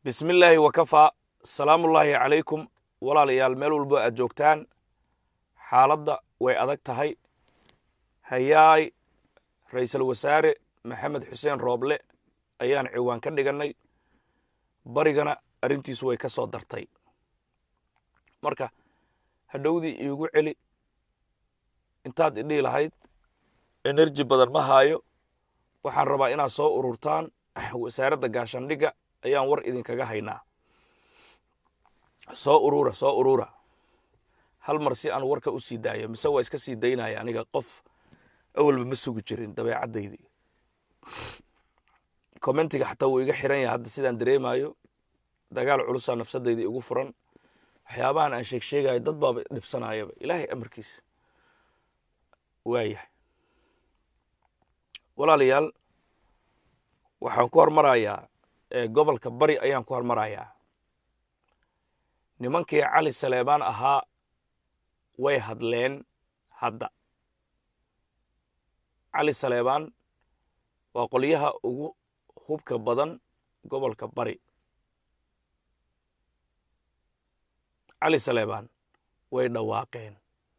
bismi illaahi wakafaa salaamullaahi calaykum walaalayaal meel walbo aad joogtaan xaaladda way adag tahay hayaay ra'iisul wasaare maxamed xuseen rooble ayaan ciwaan ka dhigannay barigana arrintiisu way ka soo dartay marka hadhowdii iigu celi intaad idhihi lahayd enerji badan ma haayo waxaan rabaa inaad soo ururtaan wasaaradda gaashandhigga ayaan war idinkaga haynaa soo urura soo urura hal mar si aan warka u sii daayo mise waa iska sii daynaya aniga qof awalba ma sugi jirin dabeecaddaydii commentiga xataa wuu iga xiran yahay hadda sidaan dareemayo dagaal culusaa nafsadayda igu furan waxyaabahan aan sheeg sheegayo dad baaba dhibsanayaba ilaahay amarkiisa waayahay walaalayaal waxaan ku hormarayaa gobolka bari ayaan ku hormarayaa nimankii cali saleebaan ahaa way hadleen hadda cali saleebaan waa qolyaha ugu hubka badan gobolka bari cali saleebaan way dhawaaqeen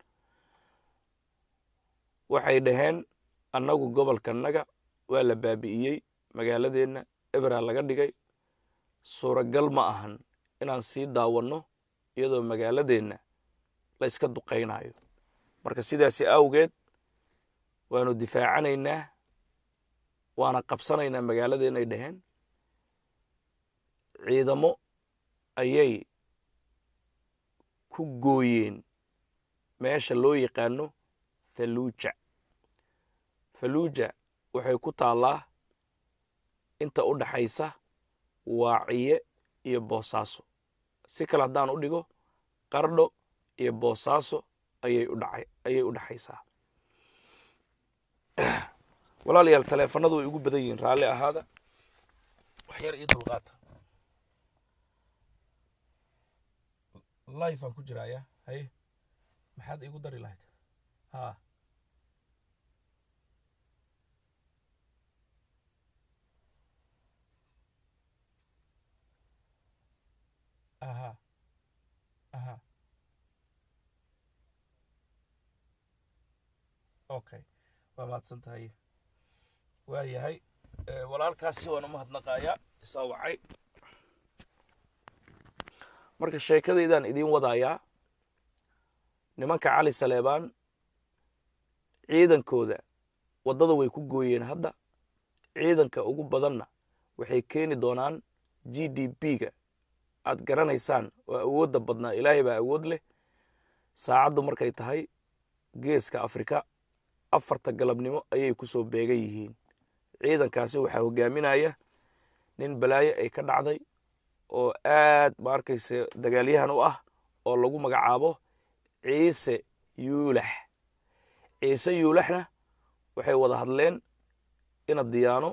waxay dhaheen annagu gobolkanaga waa la baabi'iyey magaaladeenna ebera laga dhigay suuragal ma ahan inaan sii daawanno iyadoo magaaladeenna la yska duqaynayo marka sidaasi awgeed waanu difaacanaynaa waana qabsanaynaa magaaladeennay dhaheen ciidamo ayay ku gooyeen meesha loo yaqaano faluuja faluuja waxay ku taallaa inta u dhaxaysa waaciye iyo boosaaso si kale haddaan u dhigo qardho iyo boosaaso ayay u dhaxaysaa walaalayaal taleefanadu way ugu badan yihiin raalli ahaada wax yar iyo dulqaata life aan ku jiraaya haye maxaad iigu dari lahayd ha aha aha okay waa mahadsan tahay waa yahay walaalkaasi waan u mahadnaqayaa isaa wacay marka sheekadaydaan idiin wadayaa nimanka cali saleebaan ciidankooda waddada way ku gooyeen hadda ciidanka ugu badanna waxay keeni doonaan g d b-ga aad garanaysaan oo awoodda badnaa ilaahay baa awood leh saacaddu markay tahay geeska afrika afarta galabnimo ayay ku soo beegan yihiin ciidankaasi waxaa hogaaminaya nin balaayo ay ka dhacday oo aad ma arkayse dagaalyahan u ah oo lagu magacaabo ciise yuulax ciise yuulaxna waxay wada hadleen ina diyaano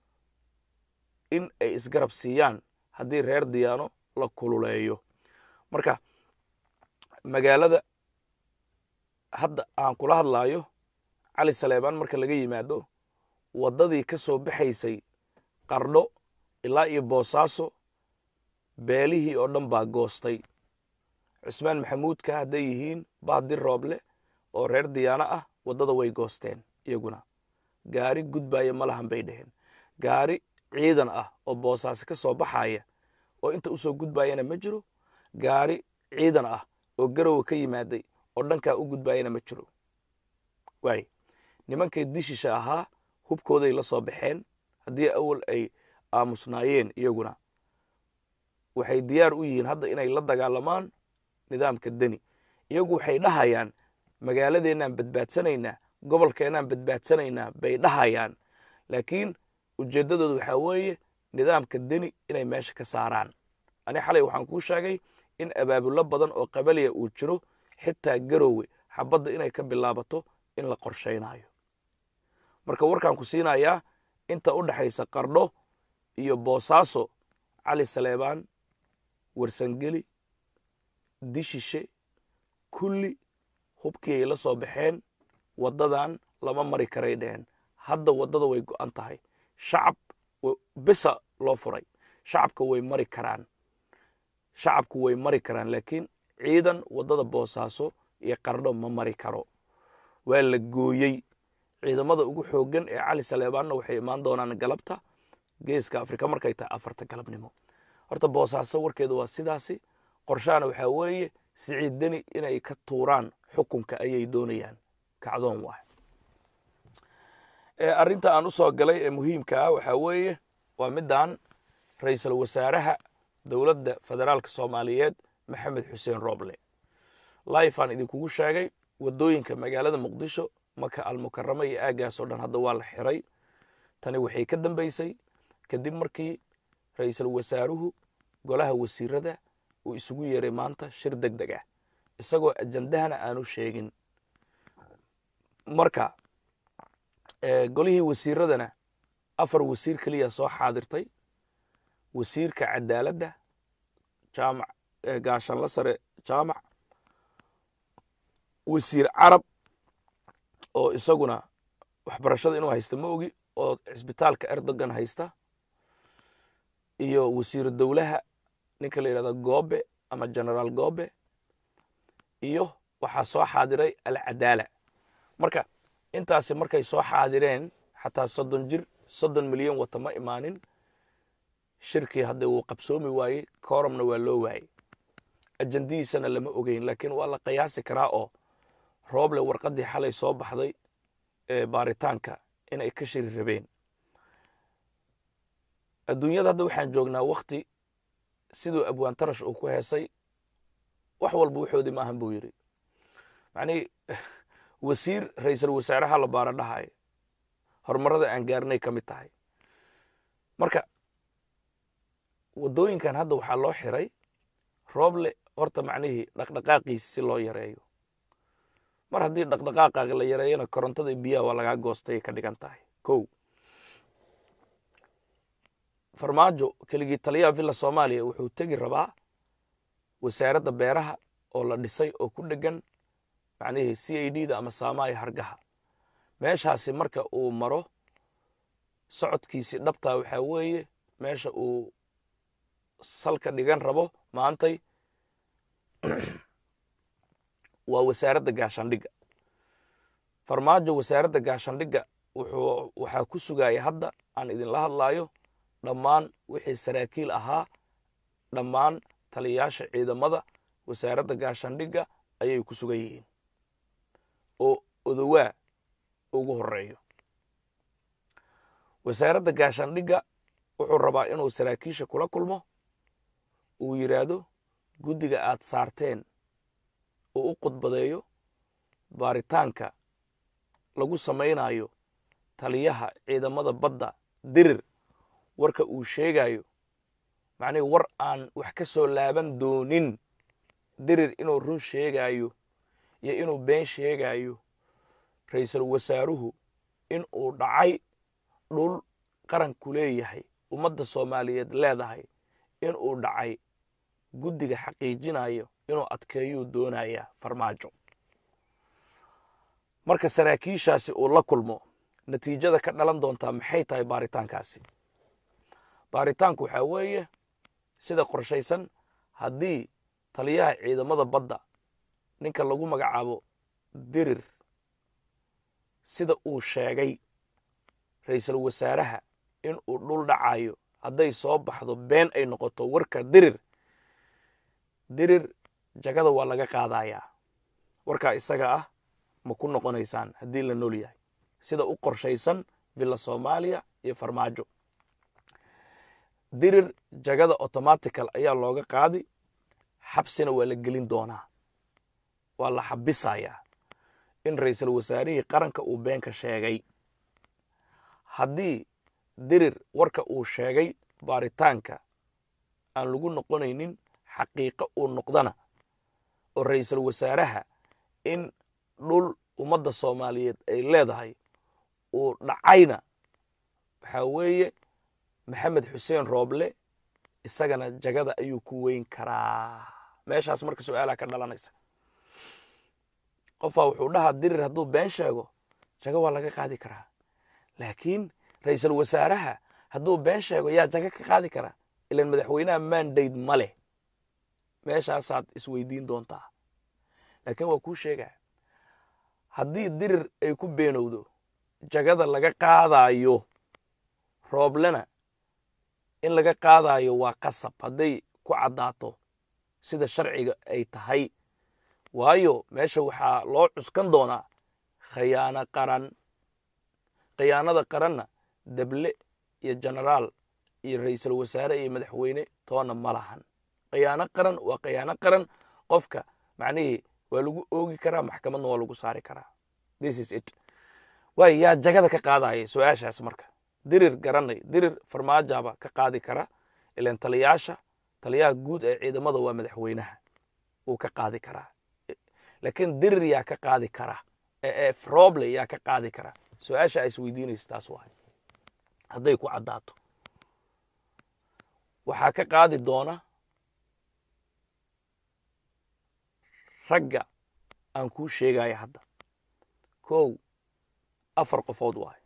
in ay isgarab siiyaan haddii reer diyaano la kululeeyo marka magaalada hadda aan kula hadlaayo cali saleebaan marka laga yimaado waddadii ka soo baxaysay qardho ilaa iyo boosaaso beelihii oo dhan baa goostay cusmaan maxamuudka hadday yihiin baadir rooble oo reer diyaano ah waddada way goosteen iyaguna gaari gudbaaya ma lahan bay dhaheen gaari ciidan ah oo boosaaso ka soo baxaya oo inta usoo gudbaayana ma jiro gaari ciidan ah oo garowa ka yimaaday oo dhankaa u gudbaayana ma jiro waay nimankay dishisha ahaa hubkooday la soo baxeen haddii awal ay aamusnaayeen iyaguna waxay diyaar u yihiin hadda inay la dagaalamaan nidaamka deni iyagu waxay dhahayaan magaaladeennaan badbaadsanaynaa gobolkeennaan badbaadsanaynaa bay dhahayaan laakiin ujeeddadooda waxaa weeye nidaamka deni inay meesha ka saaraan ani xalay waxaan kuu sheegay in abaabullo badan oo qabaliya uu jiro xitaa garowe xabadda inay ka bilaabato in la qorshaynayo marka warkaan ku siinayaa inta u dhaxaysa qardho iyo boosaaso cali saleebaan warsangeli dishishe kulli hubkii ay la soo baxeen waddadan lama mari karay dheheen hadda waddada way go'an tahay shacab bisa loo furay shacabka way mari karaan shacabku way mari karaan laakiin ciidan waddada boosaaso iyo qardho ma mari karo waa la gooyey ciidamada ugu xooggan ee cali saleebaanna waxay imaan doonaan galabta geeska afrika markay tahay afarta galabnimo horta boosaaso warkeedu waa sidaasi qorshahana waxaa weeye siciid deni inay ka tuuraan xukunka ayay doonayaan kacdoon waay arrinta aan u soo galay ee muhiimka ah waxaa weeye waa middan ra-iisul wasaaraha dowladda federaalka soomaaliyeed maxamed xuseen roble laifaan idinkugu sheegay waddooyinka magaalada muqdisho maka almukarama iyo aaggaas oo dhan hadda waa la xiray tani waxay ka dambaysay kadib markii ra-iisul wasaaruhu golaha wasiirada uu isugu yeeray maanta shir deg deg ah isagoo ajandahana aanu sheegin marka golihii wasiiradana afar wasiir keliya soo xaadirtay wasiirka cadaaladda jaamac gaashanla sare jaamac wasiir carab oo isaguna waxbarashada inuu haysta ma ogi oo cisbitaalka erdogan haysta iyo wasiiru dowlaha ninka la yidhahdo goobe ama generaal goobe iyo waxaa soo xaadiray alcadaala marka intaasi markay soo xaadireen xataa soddon jir soddon milyan wata ma imaanin shirkii hadde wuu qabsoomi waayey kooromna waa loo waayey ajandihiisana lama ogeyn laakiin waa la qiyaasi karaa oo rooble warqaddii xalay soo baxday ee baaritaanka inay ka shiri rabeen adduunyada hadda waxaan joognaa wakti siduu abwaan tarash uu ku heesay wax walba wuxoodii ma ahan buu yidhi macnihii wasiir ra-iisul wasaaraha la baara dhahayo horumarada aan gaarnay ka mid tahay marka waddooyinkan hadda waxaa loo xiray rooble horta macnihii dhaqdhaqaaqiisi si loo yareeyo mar haddii dhaqdhaqaaqaaga la yareeyana korontada biyaha waa lagaa goostay ka dhigan tahay kow farmaajo keligii taliyaha villa soomaaliya wuxuu tegi rabaa wasaaradda beeraha oo la dhisay oo ku dhegan macnihii c a d da ama saamaaya hargaha meeshaasi marka uu maro socodkiisii dhabtaa waxaa weeye meesha uu salka dhigan rabo maantay waa wasaaradda gaashandhigga farmaajo wasaaradda gaashandhigga wuxuu waxaa ku sugaya hadda aan idinla hadlaayo dhammaan wixii saraakiil ahaa dhammaan taliyayaasha ciidamada wasaaradda gaashandhigga ayay ku sugan yihiin oo odowaa ugu horeeyo wasaaradda gaashandhigga wuxuu rabaa inuu saraakiisha kula kulmo uu yidhaahdo guddiga aad saarteen uu u khudbadeeyo baaritaanka lagu samaynayo taliyaha ciidamada badda dirir warka uu sheegayo macnihi war aan wax ka soo laaban doonin dirir inuu run sheegayo iyo inuu been sheegayo ra-iisul wasaaruhu in uu dhacay dhul qaranku leeyahay ummadda soomaaliyeed leedahay in uu dhacay guddiga xaqiijinayo inuu adkeeyuu doonaya farmaajo marka saraakiishaasi uu la kulmo natiijada ka dhalan doontaa maxay tahay baaritaankaasi baaritaanku waxaa weeye sida qorshaysan haddii taliyaha ciidamada badda ninka lagu magacaabo dirir sida uu sheegay ra-iisul wasaaraha in uu dhul dhacayo hadday soo baxdo been ay noqoto warka dirir dirir jagada waa laga qaadayaa warkaa isaga ah ma ku noqonaysaan haddii la nool yahay sida u qorshaysan villa soomaaliya iyo farmaajo dirir jagada automatical ayaa looga qaadi xabsina waa la gelin doonaa waa la xabisayaa in ra-iisul wasaarihii qaranka uu beenka sheegay haddii dirir warka uu sheegay baaritaanka aan lagu noqonaynin xaqiiqo uu noqdana oo ra-iisul wasaaraha in dhul ummadda soomaaliyeed ay leedahay uu dhacayna waxaa weeye maxamed xuseen rooble isagana jagada ayuu ku weyn karaa meeshaas marka su-aalaha ka dhalanaysa qofaa wuxuu dhahaa dirir hadduu been sheego jago waa laga qaadi karaa laakiin ra-iisul wasaaraha hadduu been sheego yaa jago ka qaadi karaa ilan madaxweynaha mandate ma leh meeshaasaad isweydiin doontaa laakiin waa kuu sheegaa haddii dirir ay ku beenowdo jagada laga qaadaayo rooblena in laga qaadaayo waa qasab hadday ku caddaato sida sharciga ay tahay waayo meesha waxaa loo cuskan doonaa khayaano qaran khiyaanada qaranna dable iyo genaraal iyo ra'iisul wasaare iyo madaxweyne toona ma lahan khiyaano qaran waa khiyaano qaran qofka macnihii waa lagu oogi karaa maxkamadna waa lagu saari karaa this is it waay yaa jagada ka qaadaya su-aashaas marka dirir garanay dirir farmaajaaba ka qaadi kara ilan taliyaasha taliyaha guud ee ciidamada waa madaxweynaha wuu ka qaadi karaa laakiin dirir yaa ka qaadi kara roble yaa ka qaadi kara su-aasha is weydiinaysa taas waay hadday ku caddaato waxaa ka qaadi doona ragga aan kuu sheegaya hadda kow afar qofood waayo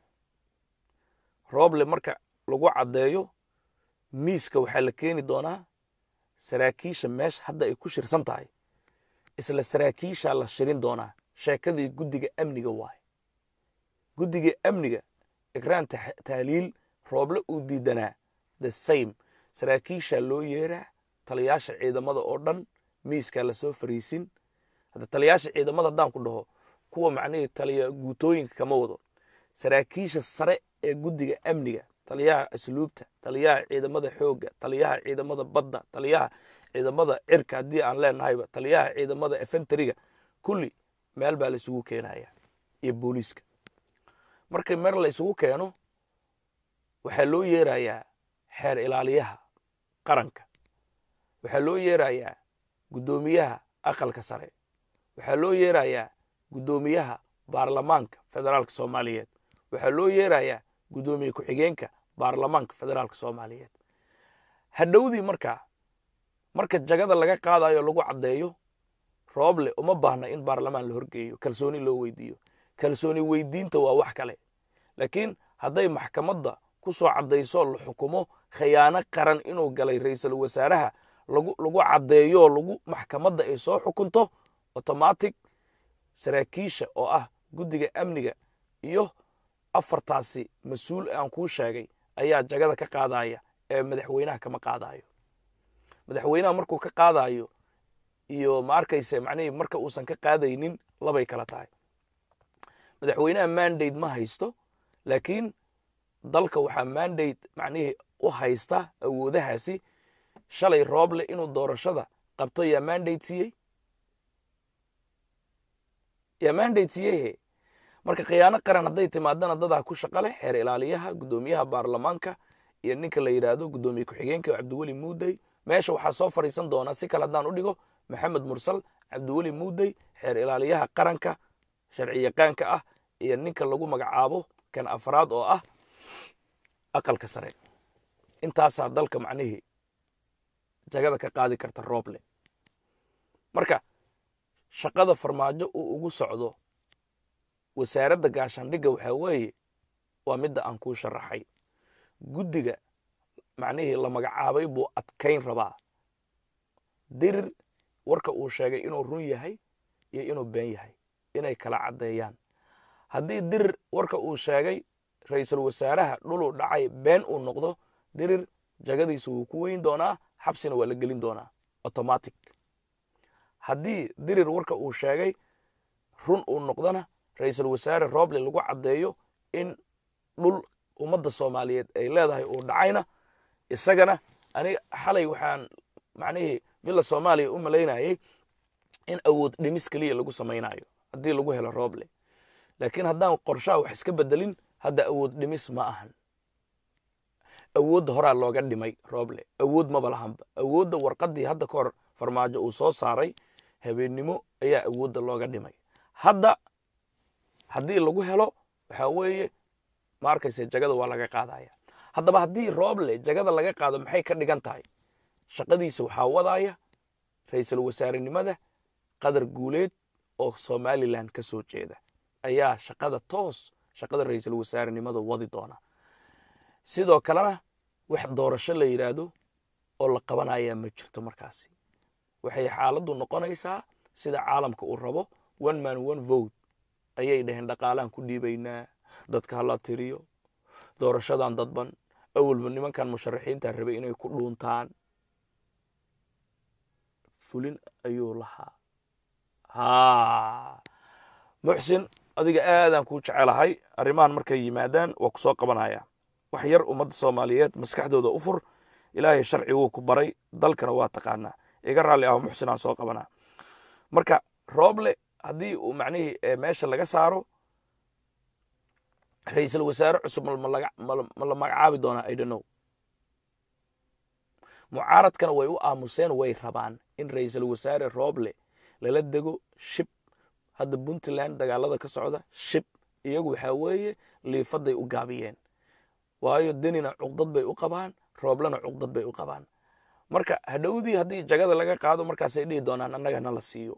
rooble marka lagu caddeeyo miiska waxaa la keeni doonaa saraakiisha meesha hadda ay ku shirsan tahay isla saraakiishaa la shirin doonaa sheekadii guddiga amniga waaye guddiga amniga ikraan tahliil rooble uu diidanaa the same saraakiishaa loo yeeraa taliyaasha ciidamada oo dhan miiskaa lasoo fariisin hadda taliyaasha ciidamada haddaan ku dhaho kuwa macnihii taliya guutooyinka kama wado saraakiisha sare ee guddiga amniga taliyaha asluubta taliyaha ciidamada xoogga taliyaha ciidamada badda taliyaha ciidamada cirka haddii aan leenahayba taliyaha ciidamada efentariga kulli meel baa la isugu keenaya iyo booliiska markii mer la isugu keeno waxaa loo yeerayaa xeer ilaaliyaha qaranka waxaa loo yeerayaa guddoomiyaha aqalka sare waxaa loo yeerayaa guddoomiyaha baarlamaanka federaalka soomaaliyeed waxaa loo yeerayaa guddoomiye ku-xigeenka baarlamaanka federaalka soomaaliyeed hadhowdii markaa marka jagada laga qaadayo lagu caddeeyo rooble uma baahna in baarlamaan la horgeeyo kalsooni loo weydiiyo kalsooni weydiinta waa wax kale laakiin hadday maxkamadda ku soo caddayso la xukumo khiyaano qaran inuu galay ra'iisul wasaaraha lagu caddeeyo lagu maxkamadda ay soo xukunto automatic saraakiisha oo ah guddiga amniga iyo afartaasi mas-uul aan kuu sheegay ayaa jagada ka qaadaya ee madaxweynaha kama qaadayo madaxweynaha markuu ka qaadayo iyo ma arkayse macnihii marka uusan ka qaadaynin labay kala tahay madaxweynaha mandate ma haysto laakiin dalka waxaa mandate macnihii u haysta awoodahaasi shalay rooble inuu doorashada qabto yaa mandate siiyey yaa mandate siiyeyhe marka khiyaano qaran hadday timaadana dadaa ku shaqa leh xeer ilaaliyaha guddoomiyaha baarlamaanka iyo ninka la yidhaahdo guddoomiye ku-xigeenka cabdiweli muudey meesha waxaa soo fadhiisan doonaa si kale haddaan u dhigo maxamed mursal cabdiweli muudey xeer ilaaliyaha qaranka sharci yaqaanka ah iyo ninka lagu magacaabo kan afraad oo ah aqalka sare intaasaa dalka macnihii jagada ka qaadi karta rooble marka shaqada farmaajo uu ugu socdo wasaaradda gaashaandhigga waxaa weeye waa midda aan kuu sharaxay guddiga macnihii la magacaabay buu adkayn rabaa dirir warka uu sheegay inuu run yahay iyo inuu been yahay inay kala caddeeyaan haddii dirir warka uu sheegay ra'iisul wasaaraha dhuluu dhacay been uu noqdo dirir jagadiisa wuu ku weyn doonaa xabsina waa la gelin doonaa automatic haddii dirir warka uu sheegay run uu noqdona ra'iisul wasaare rooble lagu caddeeyo in dhul ummadda soomaaliyeed ay leedahay uu dhacayna isagana aniga xalay waxaan macnihii villa soomaaliya u malaynayay in awood dhimis keliya lagu samaynayo haddii lagu helo rooble laakiin haddaan qorshaha wax iska bedelin hadda awood dhimis ma ahan awoodda horaa looga dhimay rooble awood maba lahanba awoodda warqaddii hadda ka hor farmaajo uu soo saaray habeennimo ayaa awoodda looga dhimay hadda haddii lagu helo waxaa weeye ma arkayse jagada waa laga qaadaya haddaba haddii rooble jagada laga qaado maxay ka dhigan tahay shaqadiisa waxaa wadaya ra'iisul wasaarenimada qadar guuleed oo somalilan ka soo jeeda ayaa shaqada toos shaqada ra'iisul wasaarenimada wadi doona sidoo kalena wax doorasho la yidhaahdo oo la qabanayaa ma jirto markaasi waxay xaaladdu noqonaysaa sida caalamka uu rabo one man one vote ayay dhaheen dhaqaalaan ku dhiibaynaa dadka hala tiriyo doorashadan dadban awalba nimankan musharaxiinta rabay inay ku dhuuntaan fulin ayuu lahaa ha muxsin adiga aadaan kuu jecelahay arrimahan markay yimaadaan waa ku soo qabanaya wax yar ummadda soomaaliyeed maskaxdooda u fur ilaahay sharci wuu ku baray dalkana waa taqaanaa iga raalli aho muxsin aan soo qabanaa marka rooble haddii uu macnihii meesha laga saaro ra-iisul wasaare cusub ma la magacaabi doonaa idhanow mucaaradkana way u aamuseen way rabaan in ra-iisul wasaare rooble lala dego shib hadda puntland dagaalada ka socda shib iyagu waxaa weeye liifaday u gaabiyeen waayo denina cuqdad bay u qabaan rooblena cuqdad bay u qabaan marka hadhowdii haddii jagada laga qaado markaasay dhihi doonaan annagana la siiyo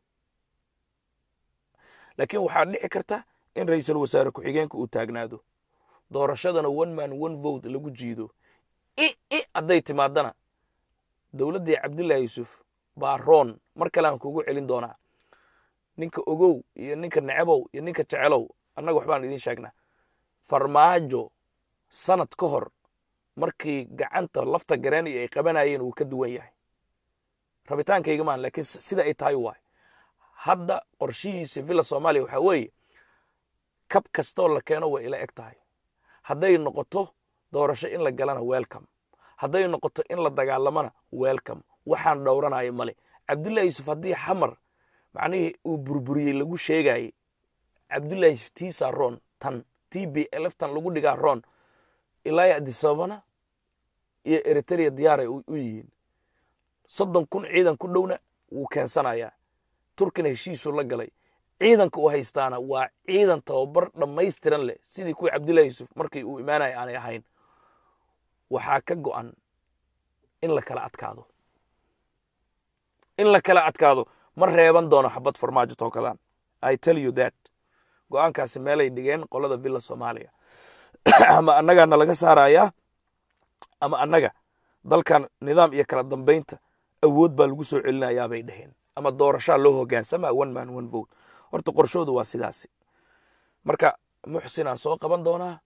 laakiin waxaa dhici karta in ra-iisul wasaare ku-xigeenka uu taagnaado doorashadana one man one vote lagu jiido i i hadday timaadana dowladdii cabdillahi yuusuf baa roon mar kale aan kugu celin doonaa ninka ogow iyo ninka necebow iyo ninka jecelow annaga waxbaan idiin sheegnaa farmaajo sanad ka hor markii gacanta lafta gareeni ay qabanayeen wuu ka duwan yahay rabitaankayga maan laakiin sida ay tahay waay hadda qorshihiisa villa soomaaliya waxaa weeye kab kastoo la keeno way ila eg tahay hadday noqoto doorasho in la galana welcome hadday noqoto in la dagaalamana welcome waxaan dhowranaya male cabdullahi yuusuf haddii xamar macnihii uu burburiyey lagu sheegayey cabdullahi yuusuf tiisa ron tan t b eleftan lagu dhigaa ron ilaa adisababana iyo eritrea diyaaray u yihiin soddon kun ciidan ku dhowna wuu keensanayaa turkina heshiisuu la galay ciidanka uu haystaana waa ciidan tababar dhammaystiran leh sidii kuwii cabdillahi yuusuf markii uu imaanaya aanay ahayn waxaa ka go'an in la kala adkaado in la kala adkaado ma reeban doono xabad farmaajo tookadan i tell you that go'aankaasi meelay dhigeen qolada villa soomaaliya ama annagaana laga saarayaa ama annaga dalkan nidaam iyo kala dambaynta awood baa lagu soo celinayaa bay dhaheen ama doorashaa loo hogaansamaa one man one vote horta qorshoodu waa sidaasi marka muxsin aan soo qaban doonaa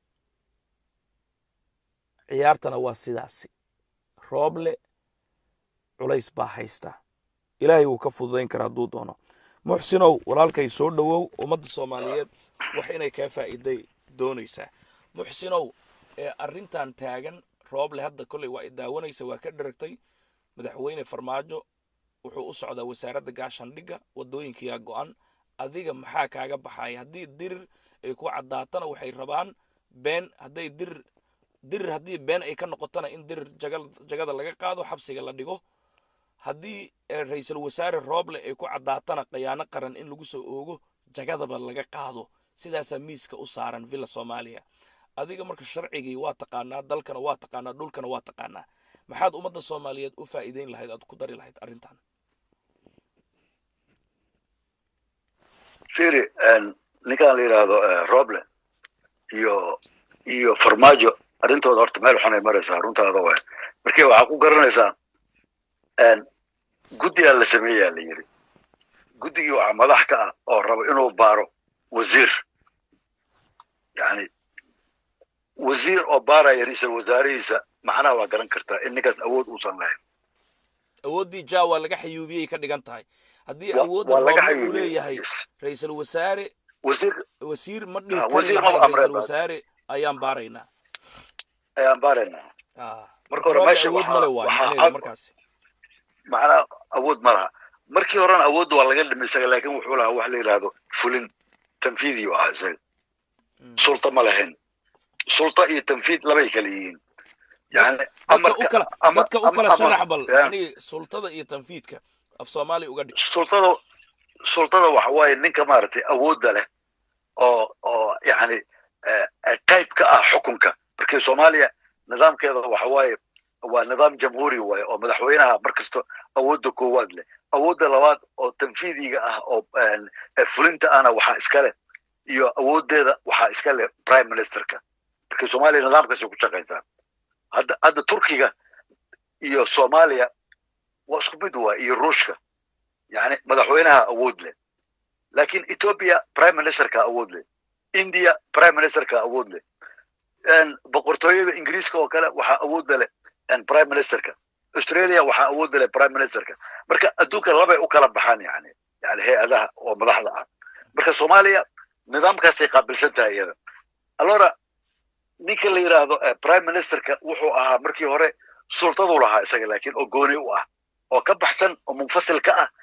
ciyaartana waa sidaasi rooble culays baa haysta ilaahay wuu ka fududayn karaa hadduu doono muxsinow walaalkay soo dhowow ummadda soomaaliyeed wax inay kaa faa'iiday doonaysaa muxsinow ee arrintan taagan rooble hadda kolley waa i daawanaysa waa ka dheragtay madaxweyne farmaajo wuxuu u socdaa wasaaradda gaashaandhigga waddooyinkiyaa go'an adiga maxaa kaaga baxaya haddii dirir ay ku caddaatana waxay rabaan been hadday dirir dirir haddii been ay ka noqotona in dirir jagada laga qaado xabsiga la dhigo haddii ra-iisul wasaare rooble ay ku caddaatana khayaano qaran in lagu soo oogo jagadaba laga qaado sidaasaa miiska u saaran villa soomaaliya adiga marka sharcigii waa taqaanaa dalkana waa taqaanaa dhulkana waa taqaanaa maxaad ummadda soomaaliyeed u faa'iideyn lahayd aad ku dari lahayd arrintan firi ninkan la yidhaahdo roble iyo iyo farmaajo arrintooda horta meel xunay maraysaa runtaada waay markii waxaa ku garanaysaa guddigaa la sameeyaa la yidhi guddigii waxaa madax ka ah oo raba inuu baaro wasiir yani wasiir oo baaraya ra-iisul wasaarihiisa macnaha waa garan kartaa in ninkaas awood uusan lahayn awooddii ja waa laga xayuubiyey ka dhigan tahay haddii Wa- awoodda waa laga rooble uu xayuubiyey. leeyahay Yes. ra-isul wasaare wasiir wasiir ma dhihi Ah, kari wasiir lahayn maba amreen ra-isul baa. wasaare ayaan baaraynaa ayaan baaraynaa Ah. Marka hore Rooble meesha awood waxaa- male waay waxaa macnaheedu cad- markaasi macnaha awood ma laha markii horena awoodda waa laga dhimay isaga laakiin wuxuu lahaa wax la yidhaahdo fulin tanfiidiyu ahaa isaga Mm. sulta ma lahayn sulta iyo tanfiid labay kala yihiin yani dadka u kala ama- dadka u ama- kala ama- sharax bal ya. yani sultada iyo tanfiidka af soomaali uga dhig sultada sultada waxa waaye ninka maaragtay awoodda leh oo oo yani eh, eh, qayb ka ah xukunka markii soomaaliya nidaamkeeda waxa waaye waa nidaam jamhuuri waaye oo madaxweynaha markasta awoodda koowaad leh awoodda labaad oo tanfiidiga ah oo eh, eh, fulinta ahna waxaa iska leh iyo awooddeeda waxaa iska leh prime ministerka markii soomaaliya nidaamkaasay ku shaqaysaa hadda hadda turkiga iyo soomaaliya waa isku mid waa iyo ruushka yani madaxweynaha awood leh laakiin ethiopia prime ministerka awood leh india prime ministerka awood leh boqortooyada ingiriiska oo kale waxaa awoodda leh prime ministerka australia waxaa awoodda leh prime ministerka marka adduunka labay u kala baxaan yani yani hay-adaha oo madaxda ah marka soomaaliya nidaamkaasay qaabilsan tahay iyada allora ninka la yidhaahdo prime ministerka wuxuu ahaa markii hore sultadu lahaa isaga laakiin oo gooni u ah oo ka baxsan oo munfasil ka ah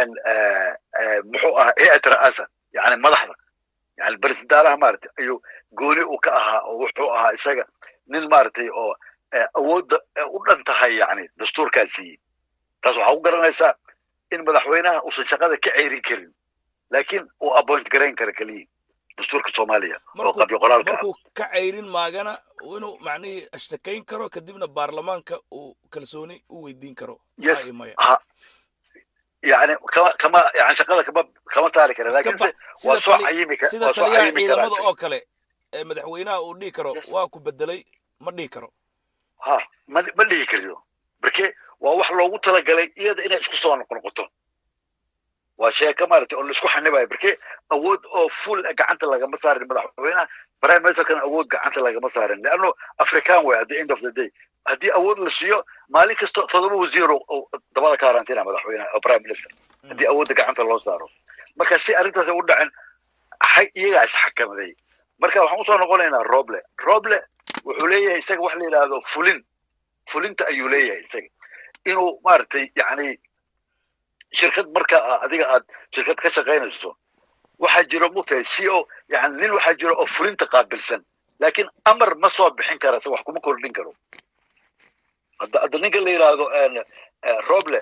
muxuu ahaa hay-at ra'aasa yani madaxda yani barisidaalaha maaragtay ayuu gooni u ka ahaa oo wuxuu ahaa isaga nin maaragtay oo awoodda u dhan tahay yani dastuurkaa siiyey taas waxaa ku garanaysaa in madaxweynaha uusan shaqada ka ceyrin karin laakiin uu appoint garayn kara keliya dastuurka soomaaliya oo qabyo qoraalka markuu ka ceyrin maagana inuu macnihii ashtakayn karo kadibna baarlamaanka uu kalsooni u weydiin karo yes maya ha yani kama kama yani shaqada kama kama saari kara Iska laakiin ba- se waa sida soo tali- cayimi ka sida waa soo taliyaha cayimi karaa ciidamada isaga. oo kale ee madaxweynaha uu dhihi karo Yes. waa ku bedelay ma dhihi karo ha ma ma dhihi kariyo marke waa wax loogu talagalay iyada inay isku soo noqnoqoto waa sheeko maaragtay oo laisku xanibayo marke awood oo full ah gacanta lagama saarin madaxweynaha prime ministerkana awood gacanta lagama saarin leanno african way at the end of the day haddii awood la siiyo maalin kasta todoba wasiir oo- oo dabada ka harantina madaxweynaha oo prime minister haddii awoodda gacanta loo saaro marka si arrintaas ay u dhacin hay iyagaa isxakamaday marka waxaan usoo noqonaynaa roble roble wuxuu leeyahay isaga wax la yidhaahdo fulin fulinta ayuu leeyahay isaga inuu maaragtay yani shirkad marka a- adiga aad shirkad ka shaqaynayso waxaa jiro mugtahay c o yani nin waxaa jiro oo fulinta qaabilsan laakiin amar ma soo bixin kara isaga wax kuma kordhin karo hadda hadda ninka la yidhaahdo eh, roble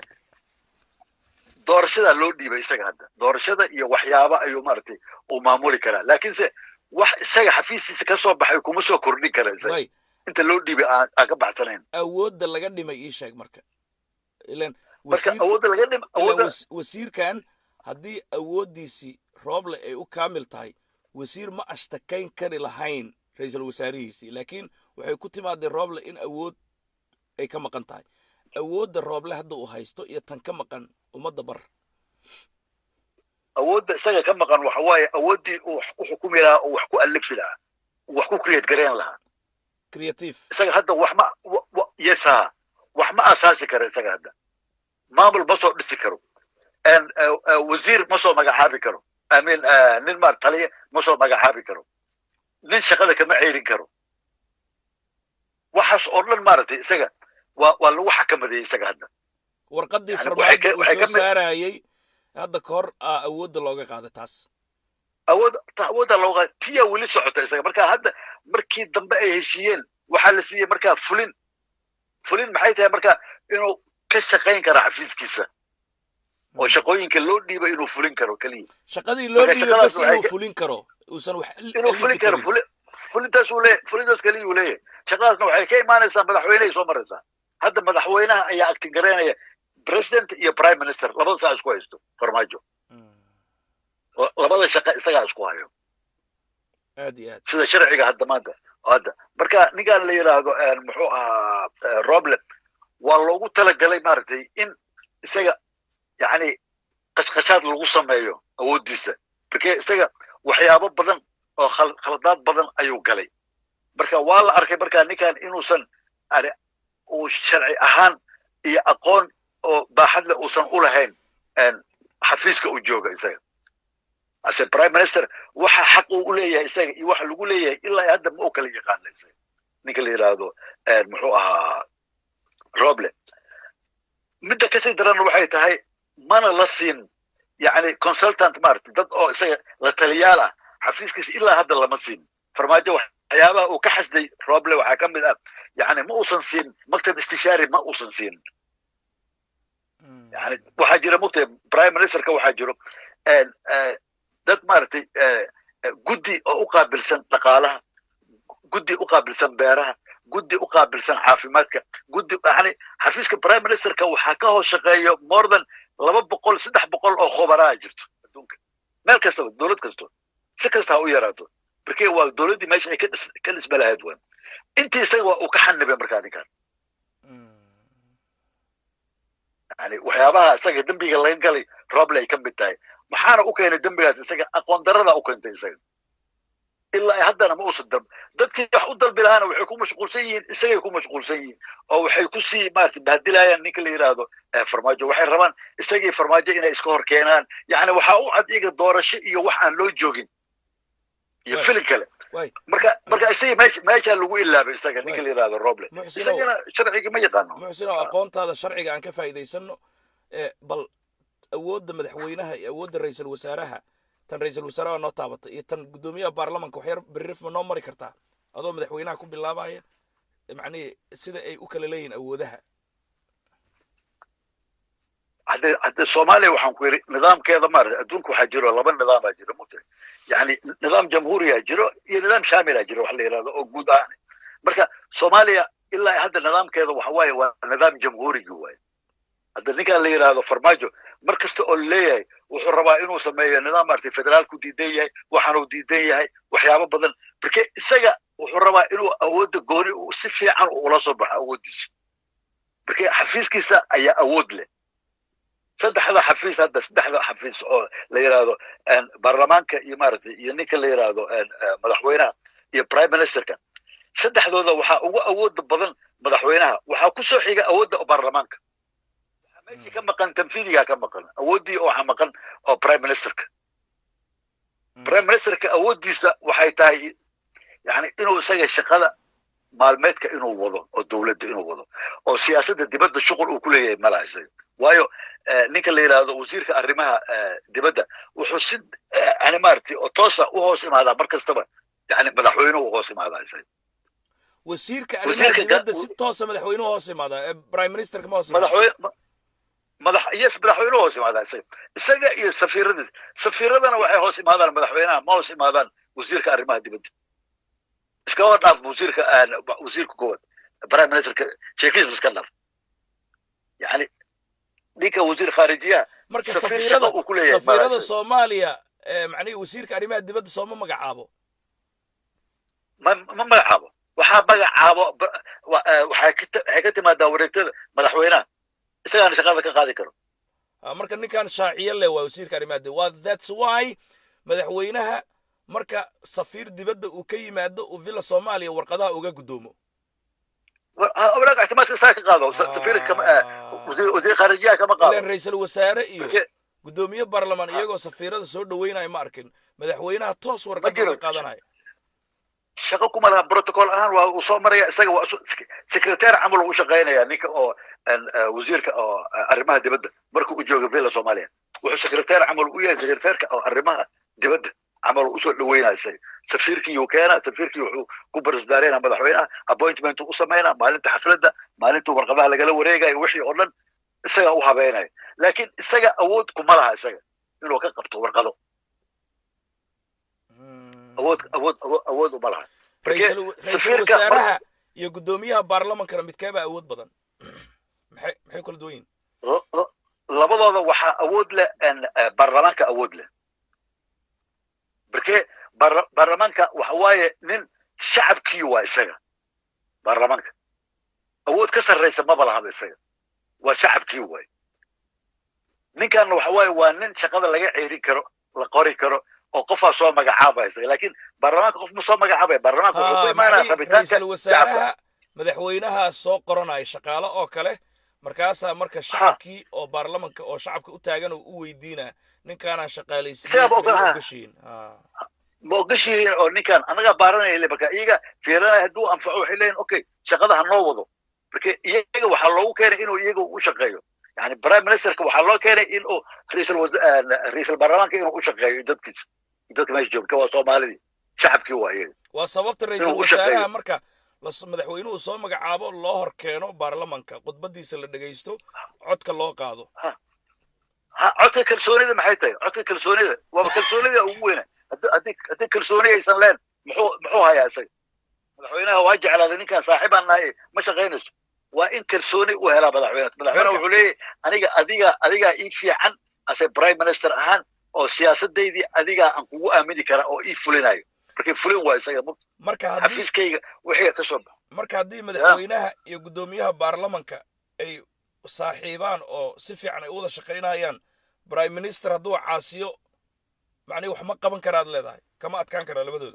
doorashadaa loo dhiibay isaga hadda doorashada iyo waxyaaba ayuu maaragtay uu maamuli karaa laakiinse wax isaga xafiistiisa ka soo baxay kuma soo kordhin kara isaga way inta loo dhiibay aan aan ka baxsanayn awoodda laga dhimay ii sheeg marka ilan marka wasiir awoodda laga dhim ilan awoodda was- wasiirkan haddii awooddiisii rooble ay u kaamil tahay wasiir ma ashtakayn kari lahayn ra-iisul wasaarihiisii laakiin waxay ku timaadee rooble in awood ay ka maqan tahay awoodda rooble hadda uu haysto iyo tan ka maqan ummadda bar awoodda isaga ka maqan waxa waaye awooddii uu wax ku xukumi lahaa oo wax ku alifi lahaa uu wax ku create gareyn lahaa creative isaga hadda wax ma wa- wa- yes ha wax ma asaasi karo isaga hadda maamul ma soo dhisi karo En, eh, eh, wasiir ma soo magacaabi karo I mean, eh, nin maar taliya ma soo magacaabi karo nin shaqada kama ceyrin karo waxaas oo dhan maaragtay isaga waa waa lagu xakamadiyey isaga hadda warqaddii Yani waxay ka- farmaajo uu waxay ka soo mid- saarayey hadda ka hor aa awoodda looga qaaday taas awood ta awoodda looga tiya weli socota isaga marka hadda markii dambe ay heshiiyeen waxaa la siiyey markaa fulin fulin maxay tahay marka inuu ka shaqayn kara xafiiskiisa oo shaqooyinka loo dhiibay inuu fulin karo keliya shaqadii loo Marka dhiibay shaqadaas bas waxay inuu ka- fulin karo uusan wax al- inuu alifi fulin karo karin. fuli fulintaas uu leeyahay fulintaas keliya uu leeyahay shaqadaasna waxay ka imaanaysaa madaxweynehay soo maraysaa hadda madaxweynaha ayaa acting garaynaya president iyo prime minister labada saa isku haysto farmaajo Mm. La- labada shaqo isagaa isku hayo aad iyo aad sida sharciga hadda maanta hadda marka ninkaan la yidhaahdo eh, muxuu ahaa eh, roble waa loogu talagalay maaragtay in isaga yani qashqashaad lagu sameeyo awooddiisa marke isaga waxyaabo badan oo khal- khaladaad badan ayuu galay marka waa la arkay marka ninkan inuusan yani uu sharci ahaan iyo aqoon oo baaxadle uusan u lahayn en, xafiiska uu jooga isaga ase prime minister waxa xaq uu u leeyahay isaga iyo waxa lagu leeyahay ilaa hadda ma u kala yaqaana isaga ninka la yidhaahdo eh, muxuu ahaa roble midda kasii daranna waxay tahay mana la siin yani consultant maaragtay dad oo isaga la taliyaal ah xafiiskiisa ilaa hadda lama siin farmaajo waxyaabaha uu ka xasday roble waxaa ka mid ah yani ma uusan siin maktab istishaari ma uusan siin Mm. yani waxaa jira mugtay prime ministerka waxaa jiro en, eh, dad maaragtay eh, eh, guddi oo u qaabilsan dhaqaalaha guddi u qaabilsan beeraha guddi u qaabilsan caafimaadka guddi yani xafiiska prime ministerka waxaa ka hoos shaqeeyo more than laba boqol saddex boqol oo khubaraha jirto adduunka meel kastaba dowlad kasto si kasta ha u yaraato marke waa dowladdii meesha ay ka dhis- ka dhisma lahayd wan intii isaga waa uu ka xanibay markaa ninkan Mm. yani waxyaabaha isaga dembiga laga galay roble ay ka mid tahay maxaana u keenay dembigaas isaga aqoon darada u keentay isaga ilaa ay haddana ma uusan dalb dadkii wax u dalbi lahaana waxay ku mashquulsan yihiin isagay ku mashquulsan yihiin oo waxay kusii maarata bahdilayaan ninka la yidhaahdo farmaajo waxay rabaan isagii farmaajo inay iska hor keenaan yani waxaa u cad iyaga doorasho iyo wax aan loo joogin iyo filin kale marka marka isagii meesha meeshaa lagu ilaabay isaga ninka la yidhaahdo roble isagana sharcigii ma yaqaano muxsinow aqoontaada sharciga aan ka faa'iidaysano bal awoodda madaxweynaha iyo awoodda ra-iisul wasaaraha tan ra-iisul wasaaraha noo taabatay iyo tan guddoomiyaha baarlamanka waxyar berrif ma noo mari kartaa adoo madaxweynaha ku bilaabaya macnihi sida ay u kala leeyihin awoodaha hadde hadde soomaaliya waxaan ku yidhi nidaamkeeda maarata adduunka waxaa jiro laba nidaamaa jiro mugta yani nidaam jamhuuriyaa jiro iyo nidaam shaamilaa jiro wax la yidhahdo oo guud ahaan marka soomaaliya ilaa hadda nidaamkeeda waxa waaye waa nidaam jamhuurigi waaye hadda ninkaan la yidhaahdo farmaajo mar kasta oo leeyahay wuxuu rabaa inuu sameeyo nidaam maaragtay federaalku diidan yahay waxaanuu diidan yahay waxyaabo badan marka isaga wuxuu rabaa inuu awoodda gooni si fiican ula soo baxo awooddiisa marka xafiiskiisa ayaa awood leh saddexda xafiis hadda saddexda xafiis oo la yidhaahdo baarlamaanka iyo maaragtay iyo ninka la yidhaahdo madaxweynaha iyo prime ministerka saddexdooda waxaa ugu awooda badan madaxweynaha waxaa ku soo xiga awoodda baarlamaanka waxaa meeshii ka maqan tanfiidigaa ka maqan awooddii waxaa maqan oo prime ministerka prime ministerka awooddiisa waxay tahay yani inuu isaga shaqada maalmeedka inuu wado oo dowladda inuu wado oo siyaasadda dibadda shuqul uu ku leeyahay malaha isaga waayo ninka la yidhaahdo wasiirka arrimaha dibadda wuxuu si yani maaragtay oo toosa u hoos imaadaa mar kastaba yani madaxweynuhu u hoos imaadaa isaga wasiirka arrimaha dibadda si toosa madaxweynuhu hoos imaadaa ee prime ministerka ma hoos madaxweyne madax yes madaxweynuhu hoos imaadaa isaga isaga iyo safiiradiis safiiradana waxay hoos imaadaan madaxweynaha ma hoos imaadaan wasiirka arrimaha dibadda iskaba dhaaf wasiirka wasiirka koowaad prime ministerka sheekiisba iska dhaaf yani ninka wasiir khaarijiyaha marka safiirada safiirada soomaaliya macnihi wasiirka arrimaha dibadda sooma magacaabo ma ma magacaabo waxaa magacaabo waxay ka timaadaa wareegtada madaxweynaha isagaana shaqada ka qaadi karo marka ninkan shaaciyo leh waa wasiirka arrimaha dibadda waa that's why madaxweynaha marka safiir dibadda uu ka yimaado uu villa soomaaliya warqadaha uga guddoomo walaag ictimaadka isaa ka qaado safiir wasiir khaarijiyaha kama qaado ilan ra-iisul wasaare iyo guddoomiye baarlamaan iyagoo safiirada soo dhaweynaya ma arkin madaxweynaha toos warqada uga qaadanaya shaqo kuma laha protocol ahaan waa uu soo maraya isaga waa secretary camal u shaqaynaya ninka oo wasiirka oo arrimaha dibadda marka uu joogo villa soomaaliya wuxuu secretary camal u yahay secretaryka oo arrimaha dibadda camal usoo dhaweynaya isaga safiirkii uu keena safiirkii wuxuu ku barisdaareyna madaxweynaha appointment u sameynaa maalinta xafladda maalinta warqadaha lagala wareegayo wixii oo dhan isaga u habeynaya laakiin isaga awood kuma laha isaga inuu ka qabto warqado awood awood awood uma laha ra-iisul wasaaraha iyo guddoomiyaha baarlamankana midkeebaa awood badan maxay maxay kala duwan yihin labadooda waxaa awood leh baarlamaanka awood leh marke baarlamaanka waxa waaye nin shacabkii waa isaga baarlamaanka awood ka sarraysa maba lahaba isaga waa shacabkii waay ninkan waxa waaye waa nin shaqada laga ceerin karo la qori karo oo qofaa soo magacaabaya isaga laakiin baarlamaanka qof ma soo magacaabaya baarlamaanka wuxuu ku imaanaya rabitaanka ra-iisul wasaaraha madaxweynaha soo qoranaya shaqaale oo kale markaasaa marka shacabkii oo baarlamanka oo shacabka u taagan oo u weydiinaa ninkaanaan shaqaalaysiin ma ogashihiin oo ninkan anagaa baaranaya le marka iyaga fiiranaya hadduu anfaco waxay leeyihin okay shaqada ha noo wado marka iyaga waxaa loogu keenay inuu iyaga u shaqeeyo yani prime ministerka waxaa loo keenay inuu ra'iisul ra'iisul baarlamaanka inuu u shaqeeyo dadkiisa dadka meesha joogta waa soomaalidii shacabkii waa iyaga waa sababta ra'iisul wasaaraha marka madaxweynuhu soo magacaabo loo hor keeno baarlamanka khudbadiisa la dhegaysto codka loo qaado ha codka kalsoonida maxay tahay codka kalsoonida waaba kalsoonida ugu weyna haddii haddii kalsooni aysan leen muxuu muxuu hayaa isaga madaxweynaha waa jeclaaday ninkaan saaxiibaan nahay ma shaqaynayso waa in kalsooni u helaa madaxweynaha madaxweynaha wuxuu leeyahay aniga adiga adigaa ii fiican ase prime minister ahaan oo siyaasadeydii adigaa aan kugu aamini kara oo ii fulinayo markay fulin waa isaga marka xafiiskayga wixii ka soo baxo marka haddii madaxweynaha iyo guddoomiyaha baarlamanka ay saaxiibaan oo si fiican ay u wada shaqaynayaan prime minister hadduu caasiyo macnihi wax ma qaban karaad leedahay kama adkaan karaa labadooda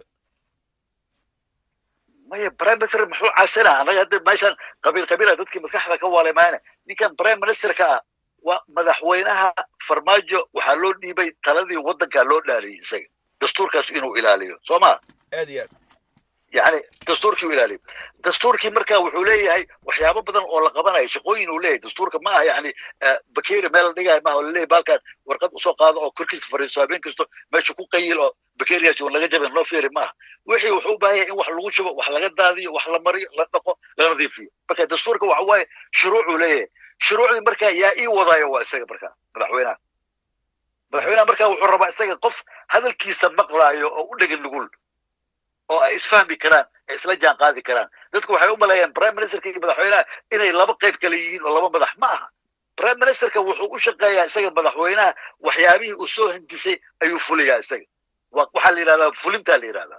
maya prime minister muxuu caasina anaga hadda meeshan qabiil qabiila dadkii maskaxda ka waalay maayna ninkan prime ministerka ah waa madaxweynaha farmaajo waxaa loo dhiibay taladii waddankaa loo dhaariyey isaga dastuurkaas inuu ilaaliyo soo ma aad iyo aad yani dastuurkii u ilaaliyo dastuurkii marka wuxuu leeyahay waxyaabo badan oo la qabanayo shaqooyin uu leeyahay dastuurka ma aha yani bakeri meel la dhigayo maaha oo laleeyahay baalkan warqad usoo qaado oo korkiisa fariiso habeen kasto meesha ku qayil oo bakeriyaas uun laga jabin loo fiiri maaha wixii wuxuu u baahan yahay in wax lagu shubo wax laga daadiyo wax la mariyo la dhaqo la nadiifiyo marka dastuurka waxa waaye shuruucuu leeyahay shuruucdii marka yaa ii wadaayo waa isaga marka madaxweynaha madaxweynaha marka wuxuu rabaa isaga qof hadalkiisa maqlaayo oo u dhegin nugul oo ay isfahmi karaan ay isla jaan qaadi karaan dadku waxay u maleeyaan prime ministerka iyo madaxweynaha inay laba qayb kale yihiin oo laba madax ma aha prime ministerka wuxuu u shaqeeyaa isaga madaxweynaha waxyaabihii uu soo hindisay ayuu fuliyaa isaga waxaa la yidhahdaa fulintaa la yidhahdaa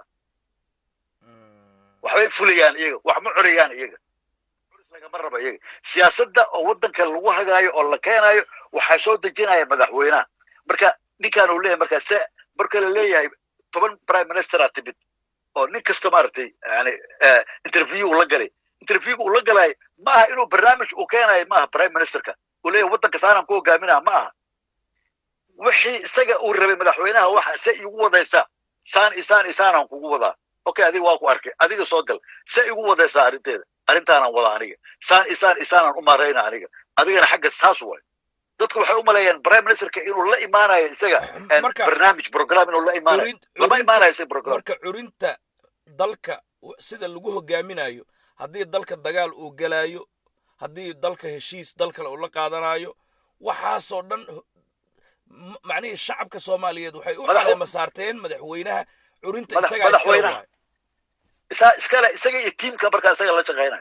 waxbay fulayaan iyaga wax ma corayaan iyaga lagama raba iyaga siyaasadda oo waddanka lagu hagaayo oo la keenayo waxaa soo dejinaya madaxweynaha marka ninkaan uu leeyahay markaa se marka la leeyahay toban prime ministera timid oo nin kasta maaragtay yani interview uu la galay interview uu la galay ma aha inuu barnaamij uu keenayo ma aha prime ministerka uu leeyahay waddanka saanaan ku hogaaminaa ma aha wixii isaga uu rabay madaxweynaha waxa se igu wadaysa saan isaan isaanaan kugu wadaa okay adiga waa ku arkay adiga soo gal se igu wadaysaa arrinteeda arrintaanaan wada aniga saan isaan isaanaan u maarayna aniga adigana xagga saas waay dadku waxay u maleeyaan prime ministerka inuu la imaanayo isaga barnaamij program inuu la imaanayo lama imaanayo isaga program marka curinta dalka sida lagu hogaaminayo haddii dalka dagaal uu gelaayo haddii dalka heshiis dal kale uu la qaadanayo waxaasoo dhan macnihii shacabka soomaaliyeed waxay u caleema saarteen madaxweynaha curinta isagaa iskale waay isaa iskale isaga iyo tiimka markaa isaga la shaqaynayo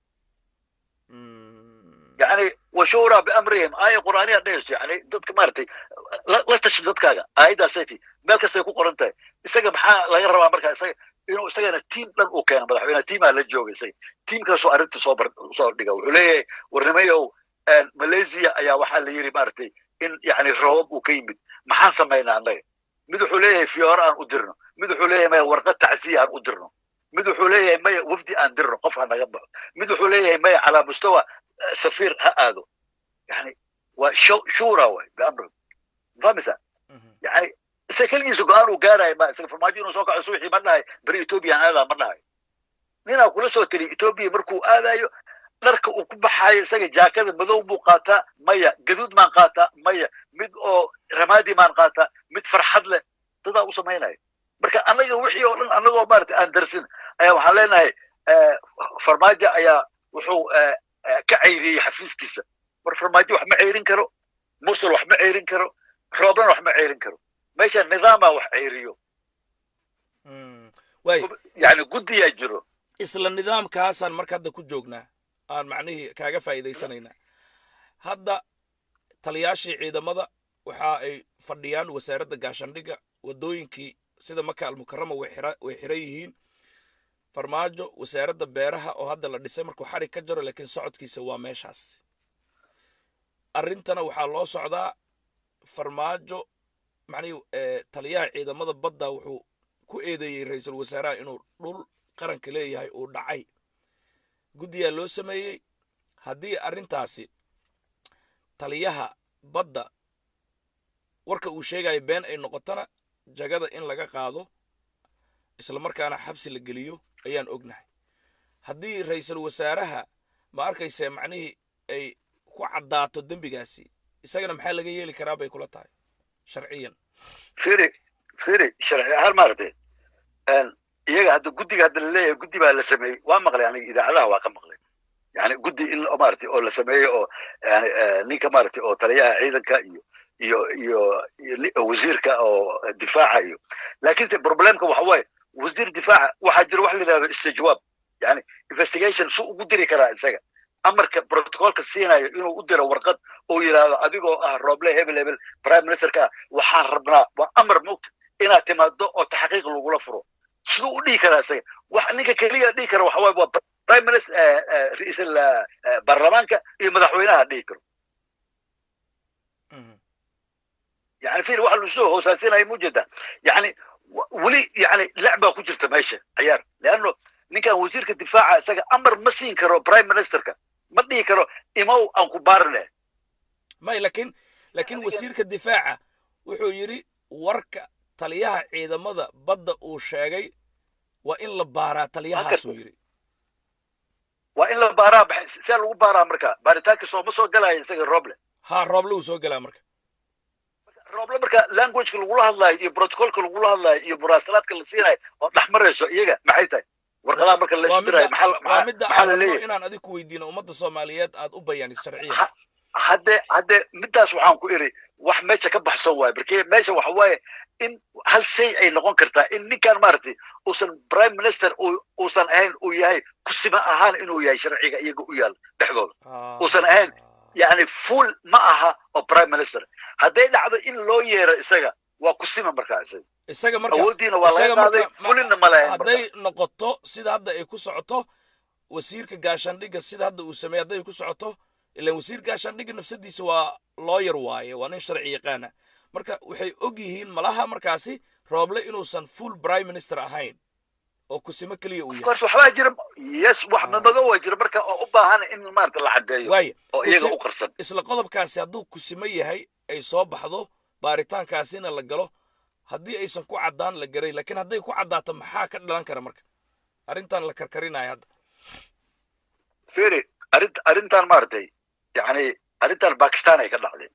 yani washuuraa biamrihim aaya qur'aaniya dhehayso yani dadka maaragtay la tashi dadkaaga aayaddaasati meel kastay ku qoran tahay isaga maxaa laga rabaa markaa isaga inuu isagana tiim dhan uu keeno madaxweynaha tiimaa la jooga isaga tiimkaasoo arrinta soo bar soo dhiga wuxuu leeyahay warnimayow malaysia ayaa waxaa la yidhi maaragtay in yani roobab uu ka yimid maxaan samaynaa annaga mid wuxuu leeyahay fiyoore aan u dirno mid wuxuu leeyahay maya warqad tacsiya aan u dirno mid wuxuu leeyahay maya wafdi aan dirno qof ha naga baxo mid wuxuu leeyahay maya calaa mustawa safiir ha aado yani waa shura waay biamri famisa yani isaga keligiisa go-aan uu gaarayo ma isaga farmaajo inuu soo kaco subaxii ma dhahay beri ethoobiyan aadaa ma dhahay ninaa kula soo teliy etoobiya markuu aadayo dharka uu ku baxaayo isaga jaakada madow buu qaataa maya gaduud maan qaataa maya mid oo ramaadi maan qaataa mid farxad leh dadaa u samaynaya marka annaga wixii oo dhan annagoo maarata aan darsin ayaa waxaan leenahay farmaajo ayaa wuxuu ka cayriyey xafiiskiisa mar farmaajo wax ma ceyrin karo musul wax ma ceyrin karo rooblan wax ma ceyrin karo meesha nidaamaa wax ceyriyo yani guddiyaa jiro isla nidaamkaasaan marka hadda ku joognaa aan macnihii kaaga faa'iidaysanaynaa hadda taliyaashii ciidamada waxa ay fadhiyaan wasaaradda gaashandhigga waddooyinkii sida maka almukarama way xiran yihiin farmaajo wasaaradda beeraha oo hadda la dhisay markuu xarig ka jaro laakiin socodkiisa waa meeshaas arrintana waxaa loo socdaa farmaajo macnihii taliyaha ciidamada badda wuxuu ku eedeeyey ra-iisul wasaaraha inuu dhul qaranka leeyahay uu dhacay guddiyaa loo sameeyey haddii arrintaasi taliyaha badda warka uu sheegayo been ay noqotona jagada in laga qaado isla markaana xabsi la geliyo ayaan ognahay haddii ra-iisul wasaaraha ma arkayse macnihii ay ku caddaato dembigaasi isagana maxaa laga yeeli karaa bay kula tahay sharciyan firi firi sharci ahaan maaragtay iyaga hadda guddiga hadda laleeyahay guddi baa la sameeyey waa maqlay aniga idaacadaha waa ka maqlay yani guddi in maaragtay oo la sameeyo oo yani ninka maaragtay oo taliyaha ciidanka iyo iyo iyo wasiirka oo difaaca iyo laakiinse problemka waxa waaye wasiir difaaca waxaa jira wax la yidhahdo istijwaab yani investigation su ugu diri karaa isaga amarka protocolka siinayo inuu u diro warqad oo yidhaahdo adigoo ah roble hebel hebel prime ministerka ah waxaan rabnaa waa amar mogta inaad timaado oo taxqiiq lagula furo siduu u dhihi karaa isaga wax ninka keliya dhihi kara waxa waaye waa prime minister ra-iisul baarlamaanka iyo madaxweynaha dhihi karo yani fir waxa lasoo hoosaasinaya mujeda yani weli yani lacbaa ku jirta meesha ciyaar leanno ninkan wasiirka difaaca isaga amar ma siin karo prime ministerka ma dhihi karo imow aan ku baarine may lakin lakin wasiirka difaaca wuxuu yidhi warka taliyaha ciidamada badda uu sheegay waa in la baaraa taliyahaasuu yidhi waa in la baaraa see lagu baaraa marka baaritaanka sooma soo galaya isaga roble ha rooble uu soo galaa marka roble marka languageka lagula hadlaayo iyo protocolka lagula hadlaayo iyo muraasalaadka la siinayo oo dhex marayso iyaga maxay tahay warqadaha marka la isdirayo waa midda aan rabno inaan adig ku weydiino ummadda soomaaliyeed aad u bayaanis sharciya hadde hadde middaas waxaan ku iri wax meesha ka baxsan waayo marke meesha waxa waaye in hal shay ay noqon kartaa in ninkan maaragtay uusan prime minister uusan ahayn uu yahay kusima ahaan inuu yahay sharciga iyaga u yaal dhexdooda uusan ahayn yani full ma aha oo prime minister hadday dhacdo in loo yeero isaga waa kusima markaa isaga isaga marka awooddiina waa laga qaaday fulinna ma lahayn hadday noqoto sida hadda ay ku socoto wasiirka gaashaandhigga sida hadda uu sameeyey hadday ku socoto ilan wasiir gaashaandhigga nafsadiisa waa looyar waaye waa nin sharci yaqaana marka waxay og yihiin malaha markaasi rooble inuusan full prime minister ahayn oo kusimo keliya uu yahay waxbaa jira yes wax madow waa jira marka oo u baahan in maarata la caddeeyo waaya oo iyaga u qarsan isla qodobkaasi hadduu kusimo yahay ay soo baxdo baaritaankaasina la galo haddii aysan ku caddaan la garay laakiin hadday ku caddaato maxaa ka dhalan kara marka arrintan la karkarinayo hadda firi arint arrintan maaragtay yani arrintan bakistan ay ka dhacday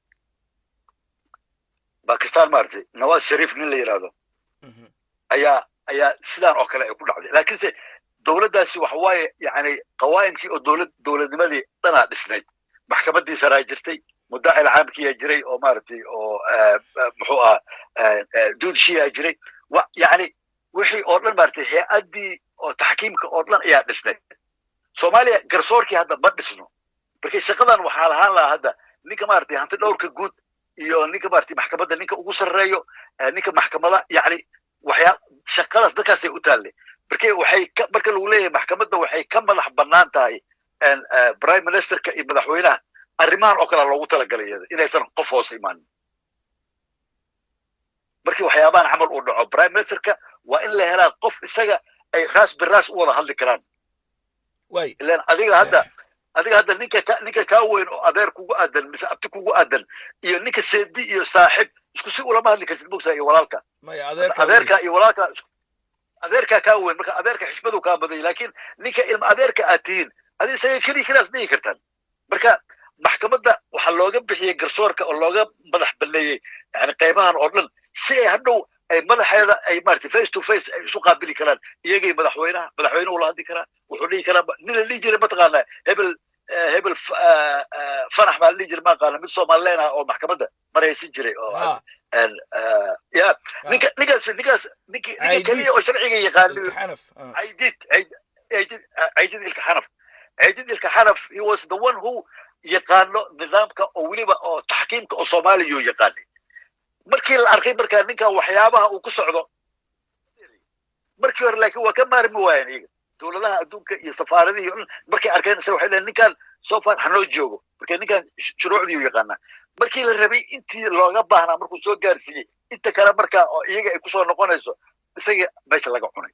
bakistan maaragtay nawaz sharif nin la yidhaahdo ayaa ayaa sidaan oo kale ay ku dhacday laakiinse dowladdaasi waxa waaye yani qawaa'imkii oo dowlad dowladnimadii dhanaa dhisnayd maxkamaddii saraa jirtay muddaci caamkiyaa jiray oo maaragtay oo muxuu ahaa duudshiyaa jiray yani wixii oo dhan maaragtay hay-addii oo taxkiimka oo dhan ayaa dhisnayd soomaaliya garsoorkii hadda ma dhisno marka shaqadan waxaa lahaan lahaa hadda ninka maaragtay hanti dhowrka guud iyo ninka maaragtay maxkamadda ninka ugu sarreeyo ninka maxkamada yani waxyaa shaqadaas dadkaasay u taalle marka waxay ka marka lagu leeyahay maxkamadda waxay ka madax bannaan tahay prime ministerka iyo madaxweynaha arrimahan oo kale loogu talagalay iyada inaysan qof hoos imaanin markii waxyaabahan camal uu dhaco prime ministerka waa in la helaa qof isaga ay raas biraas u wada hadli karaan way ilan adiga hadda adiga hadda ninka ka ninka kaa weyn oo adeer kugu aadan mise abti kugu aadan iyo ninka seedi iyo saaxib isku si ulama hadli kartid mogtaa iyo walaalka maya adeerka adeerka iyo walaalka adeerkaa kaa weyn marka adeerka xishmadu kaa badanya laakiin ninka ilma adeerka aad tihiin adi isaga keliya keliyaas dhihi kartaan marka maxkamadda waxaa looga bixiyey garsoorka oo looga madax balleeyey yani qaybahan oo dhan si ay hadhow ay madaxeeda ay maaragtay face to face ay isu qaabili karaan iyagay madaxweynaha madaxweynuhu la hadli karaa wuxuu dhihi karaa nin la dhihi jiray mataqaanaa hebel hebel fanax baa la dhihi jiray maaqaana mid somalileen ah oo maxkamadda maraysan jiray oo ya ninka ninkaas ninkaas ninki ninka keliya oo sharciga yaqaano xanaf caydid caydid caydid ilka xanaf caydid ilka xanaf he was the one who yaqaano nidaamka oo weliba oo taxkiimka oo soomaaliya uu yaqaanay markii la arkay markaa ninkan waxyaabaha uu ku socdo markii hore laakiin waa ka maarmi waayeen iyaga dowladaha adduunka iyo safaaradihii o markay arkeen isaga waxay leeyiin ninkan so far hanoo joogo marka ninkan shuruucdii u yaqaanaa markii la rabay intii looga baahnaa markuu soo gaarsiiyey inta kale markaa oo iyaga ay kusoo noqonayso isaga meesha laga cunay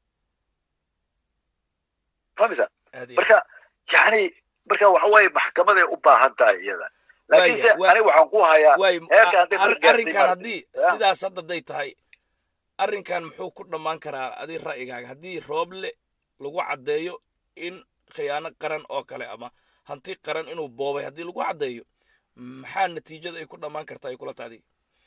famisa marka yani marka waxa waaye maxkamaday u baahan tahay iyada laakiinse aniga waxaan ku hayaa arrinkan haddii sidaas hadda day tahay arrinkan muxuu ku dhammaan karaa adi ra'yigaaga haddii rooble lagu caddeeyo in khiyaano qaran oo kale ama hanti qaran inuu boobay haddii lagu caddeeyo maxaa natiijada ay ku dhammaan kartaa ay kula taadi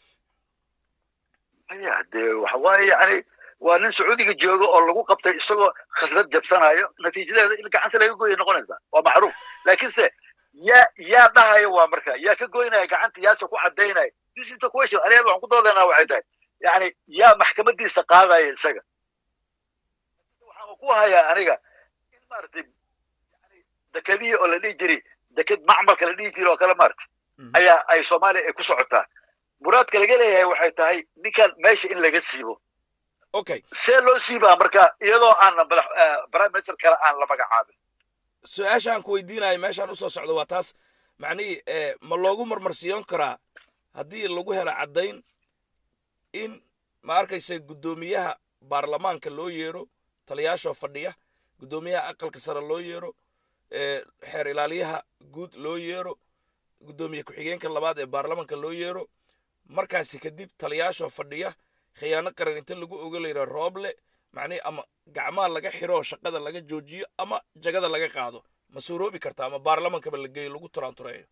ya dee waxa waaye yani waa nin sacuudiga jooga oo lagu qabtay isagoo khasnad jabsanayo natiijadeeda in gacanta laga goya noqonaysa waa macruuf laakiinse yaa yaa dhahaya waa marka yaa ka goynaya gacanta yaase ku cadaynaya this is the question aniga waxaan ku doodaynaa waxay tahay yani yaa maxkamadiisa qaadaya isaga waxaan ku hayaa aniga in maaragtay yani dekadihii oo la dhihi jiray deked macmalka la dhihi jiray oo kale maaragtay ayaa ay soomaaliya ay ku socotaa muraadka laga leeyahay waxay tahay ninkan meesha in laga siibo okay see loo siibaa marka iyadoo aan madax prime minister kale aan la magacaabin su-aasha aan ku weydiinayo meeshaan usoo socdo waa taas macnihii ma loogu marmarsiiyon karaa haddii lagu helo caddayn in ma arkaysa guddoomiyaha baarlamaanka loo yeero taliyaashoo fadhiya guddoomiyaha aqalka sare loo yeero xeer ilaaliyaha guud loo yeero guddoomiye ku-xigeenka labaad ee baarlamaanka loo yeero markaasi kadib taliyaashoo fadhiya khiyaano qaran inta lagu oga layidhaa rooble macnihi ama gacmaha laga xiro oo shaqada laga joojiyo ama jagada laga qaado ma suuroobi kartaa ama baarlamaankaba la geeyo lagu turaantureeyo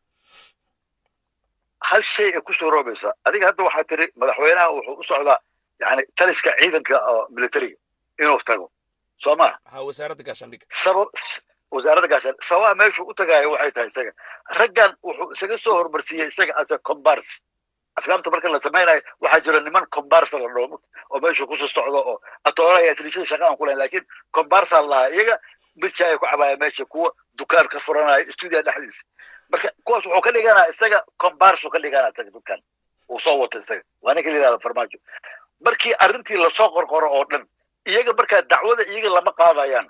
hal shay ay ku suuroobaysaa adiga hadda waxaa tiri madaxweynaha wuxuu u socdaa yani taliska ciidanka oo militariga inuu tago soo maha ha wasaaradda gaashaandhigga sabab wasaaradda gaashaan sababa meeshuu u tagaayo waxay tahay isaga raggan wuxuu isaga soo hormarsiiyey isaga as a combars aflaamta marka la samaynayo waxaa jira niman combarsa la dhoomo oo meeshu kusoo socdo oo atoolaya atlishada shaqa aan ku lahayn laakiin combarsa lahaa iyaga birja ay ku cabaaya meesha kuwa dukaan ka furanaya stuudiya dhexdiisa marka kuwaas wuxuu ka dhiganaa isaga combarsu ka dhiganaa isaga dadkan uu soo wato isaga waa ninka la yidhahda farmaajo markii arrintii lasoo qorqoro oo dhan iyaga markaa dacwada iyaga lama qaadayaan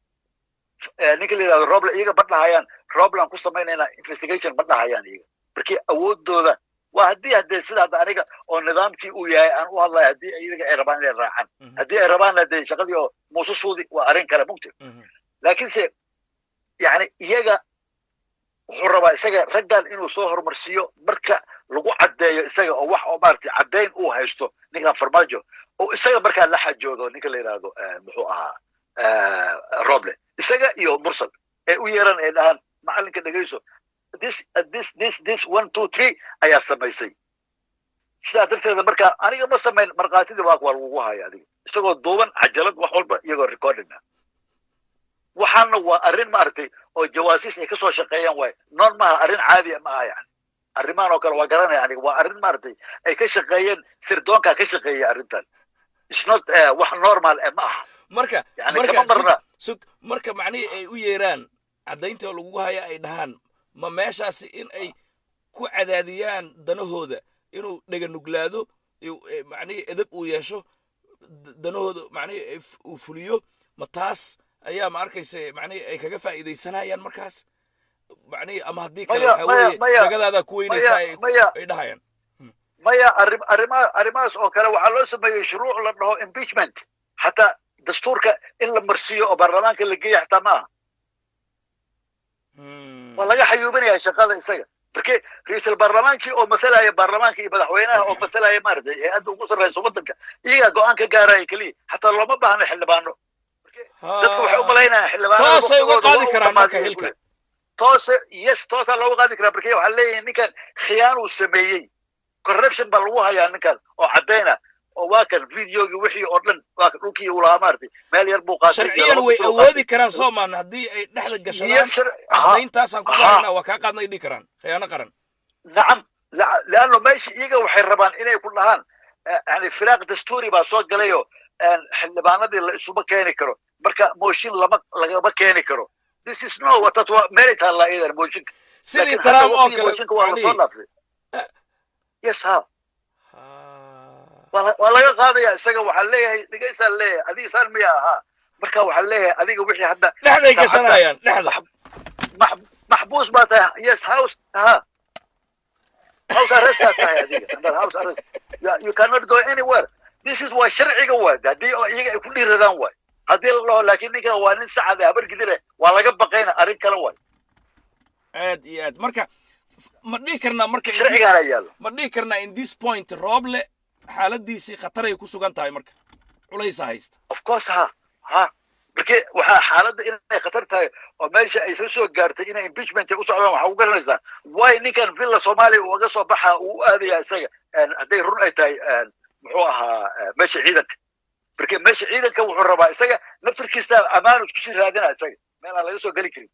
ninka la yidhahdo roble iyaga ma dhahayaan roble aan ku samaynaynaa investigation ma dhahayaan iyaga markii awoodooda waa haddii haddee sida hadda aniga oo nidaamkii uu yahay aan u hadlayo haddii iyaga ay rabaan inay raacaan haddii ay rabaanna dee shaqadii oo muuse suudi waa arrin kale mugti laakiinse yani iyaga wuxuu rabaa isaga raggan inuu soo horumarsiiyo marka lagu caddeeyo isaga oo wax oo maaragtay caddayn uu haysto ninkan farmaajo oo isaga markaa la xajoodo ninka la yidhaahdo muxuu ahaa roble isaga iyo mursal ee u yeeran ay dhahaan macalinka dhegayso this this this this one two three ayaa samaysay sidaa darteeda marka aniga ma samayn markhaatidii waa waa lagugu haya adiga isagoo duuban cajalad wax walba iyagoo recording ah waxaana waa arrin maaragtay oo jawaasiis ay kasoo shaqeeyaan waay noon maaha arrin caadiya ma aha yani arrimahan oo kale waa garanaya aniga waa arrin maaragtay ay ka shaqeeyeen sirdoonkaa ka shaqeeya arrintan is not wax normal ma aha marka yani kama marna sug marka macnihii ay u yeeraan caddaynta lagugu haya ay dhahaan ma meeshaasi in ay ku cadaadiyaan danahooda inuu dhega nuglaado macnihii edab uu yeesho danahooda macnihii uu fuliyo ma taas ayaa ma arkaysa macnihii ay kaga faa'iidaysanayaan markaas macnihii ama haddii kale waxa weeye jagadaada ku weynaysaa ay dhahayaan maya arrim arrimaha arrimahaas oo kale waxaa loo sameeyey shuruuc la dhaho impeachment xataa dastuurka in la marsiiyo oo baarlamaanka la geeya xataa ma aha waa laga xayuubinaya shaqada isaga marke ra-iisul baarlamaankii oo masalaya baarlamaanka iyo madaxweynaha oo masalaya maaragtay hay-adda ugu sarreysa waddanka iyagaa go-aan ka gaaraya keliya xataa looma baahno xildhibaano dadka waxay u malaynayaan xildhibaanada toosay uga qaadi karaan marka xilka toose yes toosaa looga qaadi karaa marke waxaa leeyahay ninkan khiyaan uu sameeyey corruption baa lagu hayaa ninkan oo caddayna oo waa kan videogii wixii oo dhan waa kan dhulkii uu lahaa maaragtay meel yar buu qaatay sharciyan way awoodi karaan soomaan haddii ay dhexda gashadaan caddayntaasaan ku bahaynaa waa kaa qaadna ay dhihi karaan khiyaano qaran nacam leanno meesha iyaga waxay rabaan inay ku dhahaan yani firaaq dastuuri baa soo galayoo xildhibaanadii la isuma keeni karo marka mooshin lama lagama keeni karo this is no watas waa meelay taallaa iyadan mooshinka sidii trump oo kale mooshinka waa lasoo dhaafay yes ha waa laga qaadaya isaga waxaa leeyahay dhegaysaa leeyahay adiga saan miya ahaa marka waxaa leeyahay adiga wixii hadda dhexday gashanayaan dhexda maxbuus baa tahay yes house ha house arrestaa tahay adiga under house arrest you cannot go anywhere this is waa sharciga waay haddii oo iyaga ay ku dhiiradaan waay haddii la dhaho laakiin ninkan waa nin sacad habar gidire waa laga baqayna arrin kale waay aad iyo aad marka ma dhihi karnaa marka sharcigaana yaalo ma dhihi karnaa in this point rooble xaaladiisii khataray ku sugan tahay marka culaysa haysta of course ha ha marke waxaa xaaladda inay khatar tahay oo meesha ay soo soo gaartay inay impeachment u socdaan waxaa u garanaysaa way ninkan villa soomaaliya uu uga soo baxa uu u aadaya isaga hadday run ay tahay muxuu ahaa meesha ciidanka marke meesha ciidanka wuxuu rabaa isaga naftirkiisa ammaan isku sii raadina isaga meel aan laga soo geli karin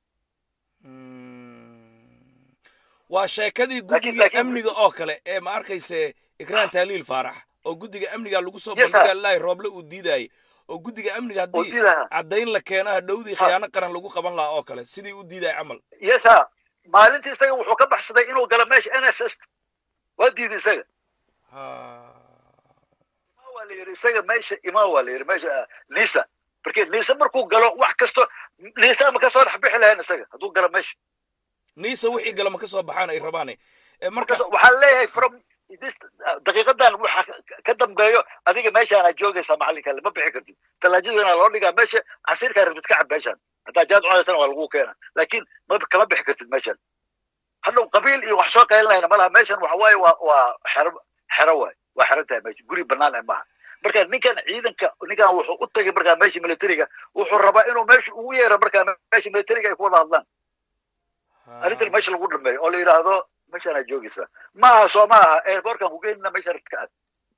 waa sheekadii guddiga amniga oo kale ee ma arkayse ikraan taaliil faarax oo guddiga amniga lagu soo bandhiga lahay rooble uu diidayay oo guddiga amniga haddii caddayn la keeno hadhowdii khiyaano qaran lagu qaban lahaa oo kale sidii u diidaya camal yesa maalintii isaga wuxuu ka baxsaday inuu galo meesha n s s waa diiday isaga waa la yidhi isaga meesha imaa waa la yidhi meesha nisa markii nisa markuu galo wax kasto nisa ma kasoo dhex bixi lahayn isaga hadduu galo meesha niisa wixii gala ma ka soo baxaan ay rabaane marka waxaan leeyahay from daqiiqadan waxa ka dambeeyo adiga meeshaana joogaysaa macalinka ma bixi kartid talaajadana loo dhigaa meesha casiirkaa rabtid ka cab meeshaan haddaa jaad cunaysana waa lagu keena laakiin ma kama bixi kartid meeshan hadhow qabiil iyo wax soo qaylinayna malaha meeshan waxa waaye waa waa xero xero waay waa xeran tahay meesha guri banaan ah maaha marka ninkan ciidanka ninkan wuxuu u tagay markaa meesha militariga wuxuu rabaa inuu meesha ugu yeero markaa meesha militariga ay ku wada hadlaan arrintan meesha lagu dhameeyo oo la yidhaahdo meeshaana joogaysaa maaha soo maaha airportkan ku geynina meesha rabta ka aad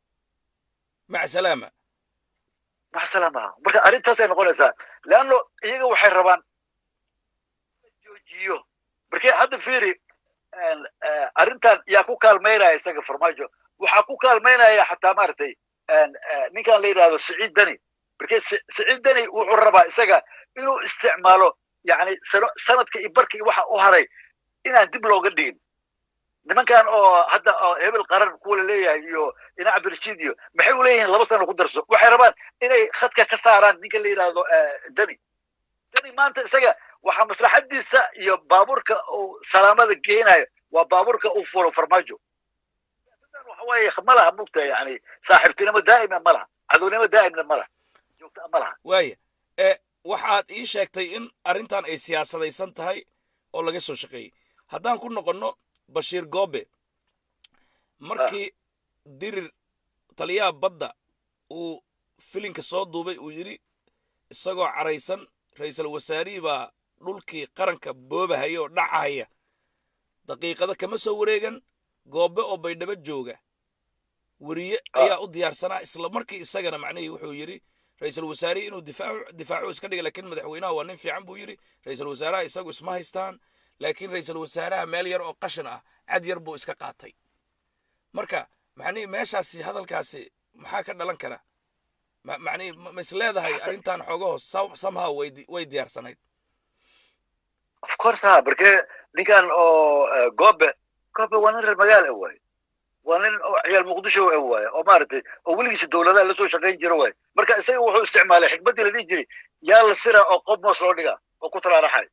mac salaama mac salaama marka arrintaasay noqonaysaa leanno iyaga waxay rabaan joojiyo markii hadda fiiri arrintan yaa ku kaalmaynaya isaga farmaajo waxaa ku kaalmaynaya xataa maaragtay ninkan la yidhahdo siciid dani markii siciid dani wuxuu rabaa isaga inuu isticmaalo yani sanadka iyo barka iyo waxa u haray inaan dib looga dhigin nimankan oo hadda oo hebel qaran kuwa la leeyahay iyo ina cabdirashiid iyo maxay u leeyihiin laba sano ku darso waxay rabaan inay khadka ka saaraan ninka la yidhaahdo dani dani maanta isaga waxaa maslaxadiisa iyo baabuurka uu salaamada geenayo waa baabuurka uu furo farmaajo waxa waaye ma laha mugta yani saaxiibtinimo daa'ima ma laha cadownimo daa'imna ma laha joogta ma laha waaya e waxaad ii sheegtay in arrintan ay siyaasadaysan tahay oo laga soo shaqeeyey haddaan ku noqonno bashiir goobe markii dirir taliyaha badda uu filinka soo duubay uu yidhi isagoo caraysan ra'iisul wasaarihii baa dhulkii qaranka boobahaya oo dhacahaya daqiiqada kama soo wareegan goobe oo baydhabo jooga weriye ayaa u diyaarsanaa isla markii isagana macnihii wuxuu yidhi ra'iisul wasaarihii inuu difaacu difaacu iska dhiga laakiin madaxweynaha waa nin fiican buu yidhi ra'iisul wasaaraha isagu isma haystaan laakiin ra'iisul wasaaraha meel yar oo qashin ah cad yar buu iska qaatay marka macnihii meeshaasi hadalkaasi maxaa ka dhalan kara macnihii ma is leedahay arrintan xoogaho somehow way way diyaarsanayd of course ha marke ninkan oo goobe goobe waa nin reer magaal ah waaye waa nin oo ciyaal muqdisho ah waaye oo maaragtay oo weligiisa dowladaha lasoo shaqayn jira waaye marka isaga wuxuu isticmaalay xikmaddii la dhihi jiray yaa la sira oo qob moos loo dhigaa oo ku talaaraxay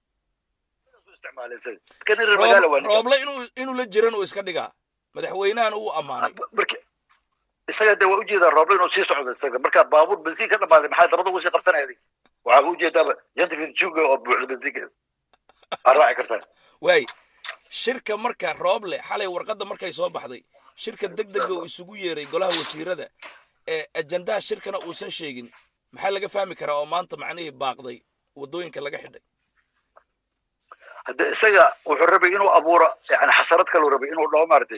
rooble inuu inuu la jiran uu iska dhigaa madaxweynahana uu ammaanay isaga de waa ujeedaa rooble inuu sii socdo isaga marka baabuur bensiin ka dhamaaday maxaa dabada ugu sii qabsanaya waxaa ujeedaaba janta fidjuga oo buuxda bensiinka aa raaci kartaa waay shirka marka rooble xalay warqadda markay soo baxday shirka deg dega uu isugu yeeray golaha wasiirada ee ajandaha shirkana uusan sheegin maxaa laga fahmi karaa oo maanta macnihii baaqday waddooyinka laga xidhay hadde isaga wuxuu rabay inuu abuuro yani xasarad kaluu rabay inuu dhaho maaragtay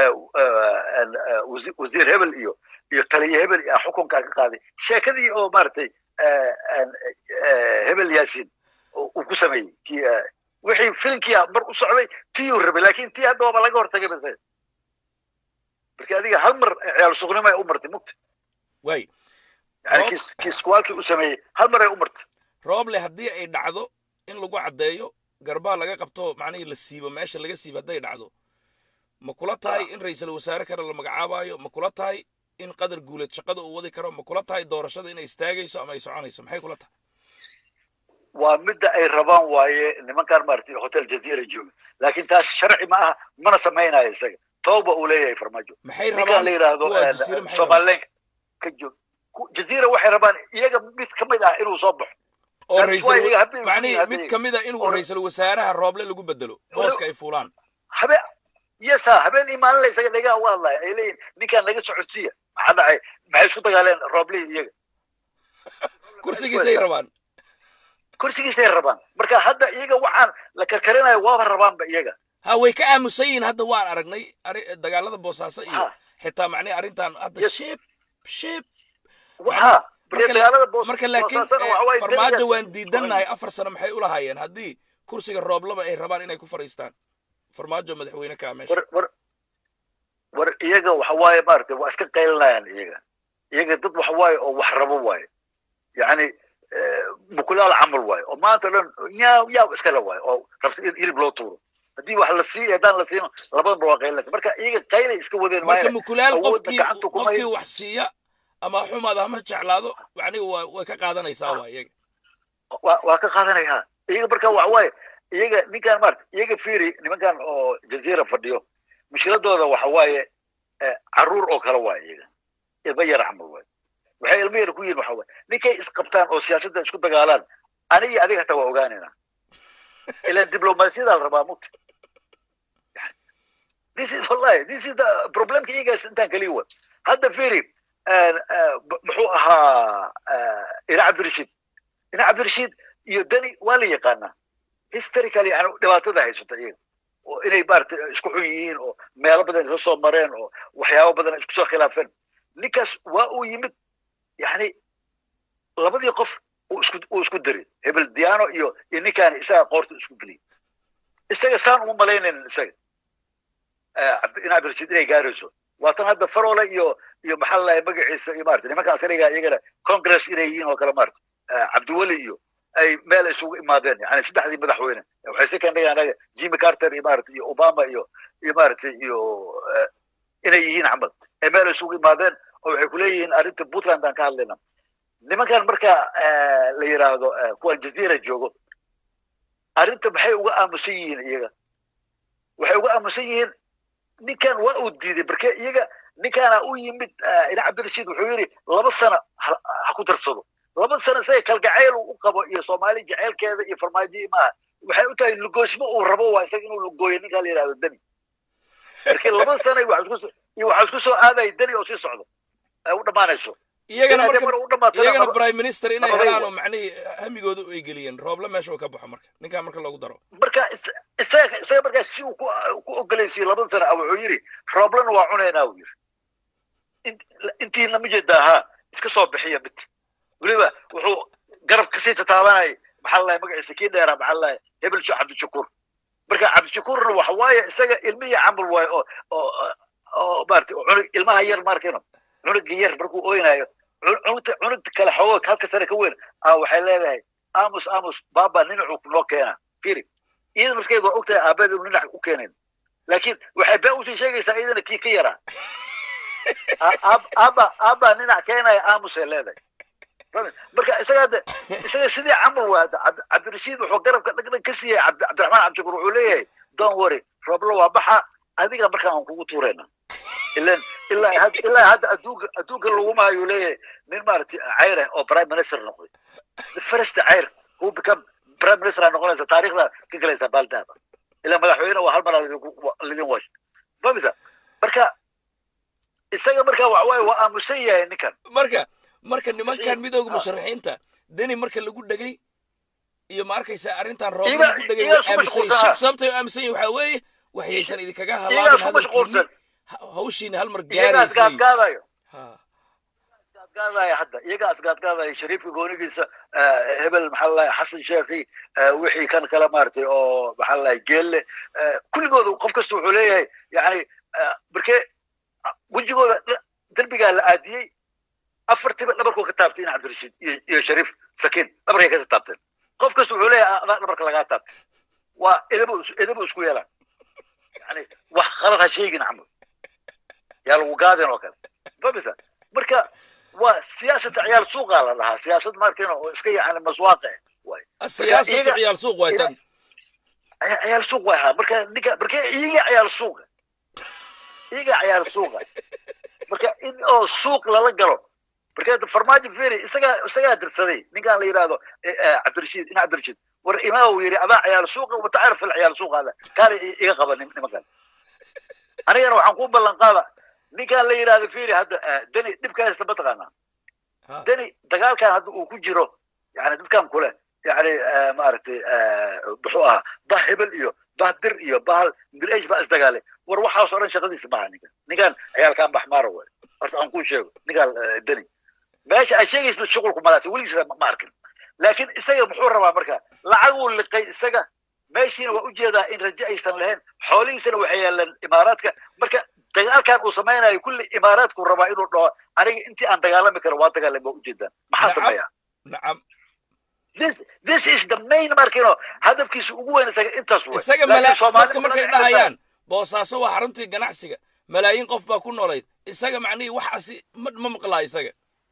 wasiir hebel iyo iyo taliye hebel iyo xukunkaa ka qaaday sheekadii oo maaragtay hebel yaasin uu ku sameeyey kii wixii filimkii mar u socday tiyuu rabay laakin tii hadda waaba laga hortagay base marka adiga hal mar ciyaal suqnimo ay u martay mugta way yani kii kii iskuwaalkii u sameeyey hal mar ay u martay rooble haddii ay dhacdo in lagu caddeeyo garbaha laga qabto macnihii la siibo meesha laga siibo hadday dhacdo ma kula tahay in ra'iisul wasaare kale la magacaabayo ma kula tahay in qadar guuleed shaqada uu wadi karo ma kula tahay doorashada inay istaagayso ama ay soconayso maxay kula tahay waa midda ay rabaan waaye nimankan maaragtay hotel jazeera jooga laakiin taas sharci ma aha mana samaynayo isaga tooba uu leeyahay farmaajo maxay ninkan rabaan la yidhaahdo kuwa jasiire maxay rabaan somalilenka ka joog ku- jazeera waxay rabaan iyaga mid ka mid ah inuu soo baxo oo That's ra'iisul why iyaga habeen macnihii habeen- mid ka mid a inuu oo- ra'iisul wasaaraha rooble lagu bedelo booska ay fuulaan habe yesa habeen iyo maalin la isaga dhegaha u hadlaya ay leeyihin ninkaan naga socodsiiya maxaa dhacay maxay isku dagaaleen rooblihi iyaga kursigiisay rabaan kursigiisay rabaan marka hadda iyaga waxaan la karkarinayo waaba rabaanba iyaga ha way ka aamusan yihiin hadda waan aragnay ari- dagaalada boosaaso iyo Ha. xitaa macnihi arrintan hadda Yes. shib shib ha marka la- dagaalada boos marka laakiin boosaasana eh, waxa waaye farmaajo dariga- waan diidannahay afar sano maxay u lahaayeen haddii kursiga rooblaba ay rabaan inay ku fadhiistaan farmaajo madaxweyne kaa meesha war war war iyaga waxa waaye maaragtay waa iska qaylinayaan iyaga iyaga dad waxa waaye oo wax rabo waaye yacni eh, mukulaal camal waaye oo maanta dhan yaa yaa iskale waaye oo rabta in hilib loo tuuro haddii wax la siiyo haddaan la siino labadanba waa qaylinaysa marka iyaga qaylay iska wadeen marka maayo mukulaal awoodda qofkii gacanta kuma qofkii hayn. wax siiya ama xumaada ama jeclaado macnihi waa way ka qaadanaysaa waa iyaga waa waa ka qaadanaya iyaga marka waxa waaye iyaga ninkan maarata iyaga fiiri nimankan oo jaziira fadhiyo mushkiladooda waxa waaye caruur oo kale waaye iyaga ilmo yar camal waaye waxay ilmo yar ku yihin waxa waaye ninkay isqabtaan oo siyaasadda isku dagaalaan aniga adiga hataa waa ogaanayna ilan diblomaasiyada la rabaa mugta this is wallahi this is the problemka iyagaas intaan kaliya wa hadda fiiri muxuu ahaa ina cabdirashiid ina cabdirashiid iyo dani waa la yaqaanaa historically yani dhibaatada haysata iyaga oo inay maarata isku xun yihiin oo meelo badan isla soo mareen oo waxyaabo badan isku soo khilaafeen ninkaas waa uu yimid yani labadii qof uu isku uu isku diray hebel diano iyo iyo ninkaani isaga qoorta isku geliyay isaga saan uma malaynayn isaga ina cabdirashiid inay gaarayso waatan hadda farole iyo iyo maxaa lalahay magaciisa iyo maarata nimankaan askariga iyagana congress inay yihiin oo kale maarata cabdiweli iyo ay meel isugu imaadeen yani saddexdii madaxweyne waxay si kandhiga anaga jimmy carter iyo maarata iyo obama iyo iyo maarata iyo inay yihiin camal ay meel isugu imaadeen oo waxay kuleeyihiin arrinta puntland aan ka hadlayna nimankan marka la yidhaahdo kuwa jaziira joogo arrinta maxay uga aamusan yihiin iyaga waxay uga aamusan yihiin ninkan waa uu diiday marke iyaga ninkaana u yimid ina cabdirashiid wuxuu yidhi laba sano ha ku darsado laba sano isaga kalgacayl uu u qabo iyo soomaali jaceylkeeda iyo farmaajo maaha waxay u tahay lugoosmo uu rabo waa isaga inuu lugooyo ninkaa la yidhahdo dani markii laba sano iyo waxaa isku soo aadaya dani oo sii socdo ay u dhammaanayso iyagana Inaad marka mar u dhamaato iyagana laba- prime minister inay laba helaan way. oo macnihii hamigooda ay geliyeen rooble meesha uu ka baxo marka ninkaa marka loogu daro marka is- isaga isaga markaa si uu ku ku ogolaysiiyey laba sano ah wuxuu yidhi rooblana waa cunaynaa uu yidhi Int- intiina ma jeedaa ha iska soo bixiya mid weliba wuxuu garab kasii tataabanayay maxaa lalahay magaciisa kii dheeraa maxaa lalahay hebel jo cabdishakuur marka cabdishakuurna waxa waaye isaga ilmihii camal waaye oo oo oo maarata cunug ilmaha yar maarkayno cunuga yar markuu ooynayo cun- cunugta cunugta kale xoogo halka sare ka weyn ah waxay leedahay aamus aamus baaba ninacuu kunoo keenaa firi iyada maskeed waa ogtahay aabeed inuu ninac u keenayn laakiin waxay been usii sheegaysaa iyadana kii ka yaraa A- aab- aaba aaba ninac keenaya aamusay leedahay Fahmi? marka isaga hadda isaga sidii camal waa hadda Cabd- cabdirashiid wuxuu garabka dhagdhag ka siiyey Cabdi- cabdiraxmaan cabdishakuur wuxuu leeyahay don't worry rooblo waa baxa adiga markaa aan kugu tuurayna ilan ilaa had- ilaa hadda adduunka adduunka laguma ayuu leeyahay nin maaragtay cayr ah oo prime minister noqday the first cayr who become prime minister aa noqonaysa taariikhda ka galaysa baaldahaba ilaa madaxweyne waa hal mar aa lidinku- wa- lidin wash famisa marka isaga marka waxa waaye waa aamusan yahay ninkan marka marka nimankan Iyo- midooda ah. musharaxiinta deni marka lagu dhegay iyo ma arkaysa arrintan rooble Iyaga- lagu dhegay iyaga way isku aaminsan yihiin mashquulsan. Shib- sababtay u aaminsan yihin waxaa weeye waxyaysan idinkaga iyagaa halaabin isku mashquulsan hadalkiini hawshiina hal mar iyagaa gaaraysay isgaadgaadayo Ha. isgaadgaadaya hadda iyagaa isgaadgaadaya shariifka goonigiisa eh, hebel maxaa lalahay xasan sheekhi eh, wixii kan kale maaragtay oo maxaa lalahay geelle eh, kulligooda qof kasta wuxuu leeyahay yani eh, markee ah, wejigooda dh- derbigaa la aadiyey afartiba dhabarkuu ka taabtay in cabdirashiid iyo iyo shariif sakiin dhabarkay ka taabteen qof kasta wuxuu leeyahay adaa dhabarka lagaa taabtay waa edabo is- edabo isku yeelaan yani wax qalad ha sheegin camal yaa lagu gaadin oo kale famisa marka waa siyaasada ciyaal suuqaa la dhahaa siyaasad markina oo iska yani maswaaqe waay siyaasatu iyaga- ciyaal suuq waay tan Ciya- ciyaal suuq way ahaa marka ninka marka iyaga ciyaal suuqa iyaga ciyaal suuqa marka in oo suuq lala galo marka hadda farmaajo feri isagaa isagaa dirsaday ninkaan la yidhaahdo eh, eh, cabdirashiid ina cabdirashiid war imaa uu yidhi adaa ciyaal suuqa watacarif il ciyaal suuqa ada kaale i- iga qaba nim- nimankan anigana waxaan ku ballan qaada ninkaan la yidhaahdo feri hadda eh, deni dhibka haysta mataqaanaa Ha. deni dagaalkan hadda uu ku jiro yani dadkan kule yani eh, maaragtay eh, muxuu ahaa bah hebel iyo bah dir iyo bahal milash baa isdagaalay war waxaas oo dhan shaqadiisa maaha ninkan ninkan ciyaalkan baxmaara way horta aan kuu sheego ninkaan eh, deni meesha ay sheegaysa shuqulku malaasa weligiisa ma ma arkin laakiin isaga muxuu rabaa marka lacaguu liqay isaga meeshiina waa ujeedaa in rajo aysan lahayn xoolihiisana waxay yaalaan imaaraadka marka dagaalkan uu samaynayo kulli imaaraadku rabaa inuu dhaho aniga intii aan dagaalami karo waa dagaalami waa ujeedaan maxaa Nacam. sameeya nacam this this is the main markino hadafkiisa ugu weyn isaga intaas wey isaga Laakiin mala Soomaali dadka badan markay ay dhahayaan boosaaso waa xaruntii ganacsiga malaayiin qof baa ku noolayd isaga macnihii waxaasi ma ma maqlaa isaga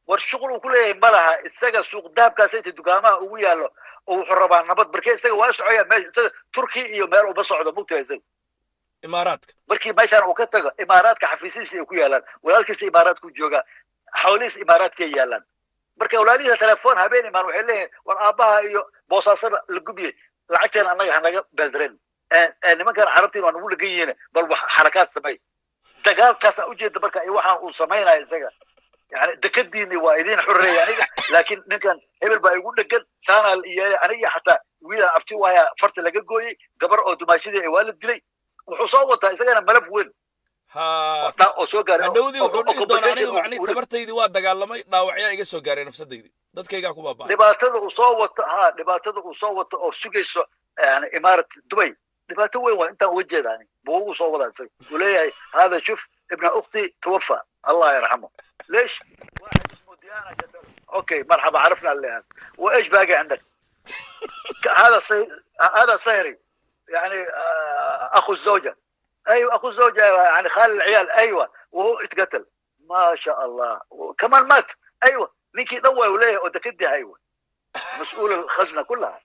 war shuqul uu ku leeyahay ma laha isaga suuq dahabkaas inta dukaamaha ugu yaallo oo wuxuu rabaa nabad markee isaga waa socoyaa meesha isaga turki iyo meel uma socdo mugtaha isaga imaaraadka markii meeshaan uu ka tago imaaraadka xafiisihiisa ay ku yaalaan walaalkiisa imaaraadku joogaa xawlihiisa imaaraadkay yaalaan marka walaalihiisa telefoon habeen imaan waxay leeyihin war aabbaha iyo boosaasada la gubiyey lacagteena annaga hanaga beeldareen nimankan carabtiin waa nagu dhegan yihiin bal wax xarakaad samey dagaalkaasa ujeeda marka iyo waxaan uu samaynaya isaga yani dekadiini waa idin xoreeya aniga laakiin ninkan hebel baa igu dhegan saanaa la yeelay aniga xataa wiila abti waaya farta laga gooyey gabar oo dumaashadii waa la dilay wuxuu soo wataa isagana malaf weyn ha oo soo gaaray hadhowdii wuxuu dhihi doonaa aniga macnihi tabartaydii waa dagaalamay dhaawacyaa iga soo gaaray nafsadaydii dadkaygaa ku baaba'ay dhibaatada uu soo wato ha dhibaatada uu soo wato oo sugayso yani imaarat dubay dhibaato weyn waa intaan uga jeeda ani buugu soo wadaa isaga uu leeyahay hada shuf ibna ukhti توفى الله يرحمه ليش واحد اسمه ديانا قتل اوكي مرحبا عرفنا اللي هذا وايش باقي عندك هذا صي... هذا صهري يعني آه، اخو الزوجه ايوه اخو الزوجه يعني خال العيال ايوه وهو اتقتل ما شاء الله وكمان مات ايوه نيكي ضوى وليه ودكدي ايوه مسؤول الخزنه كلها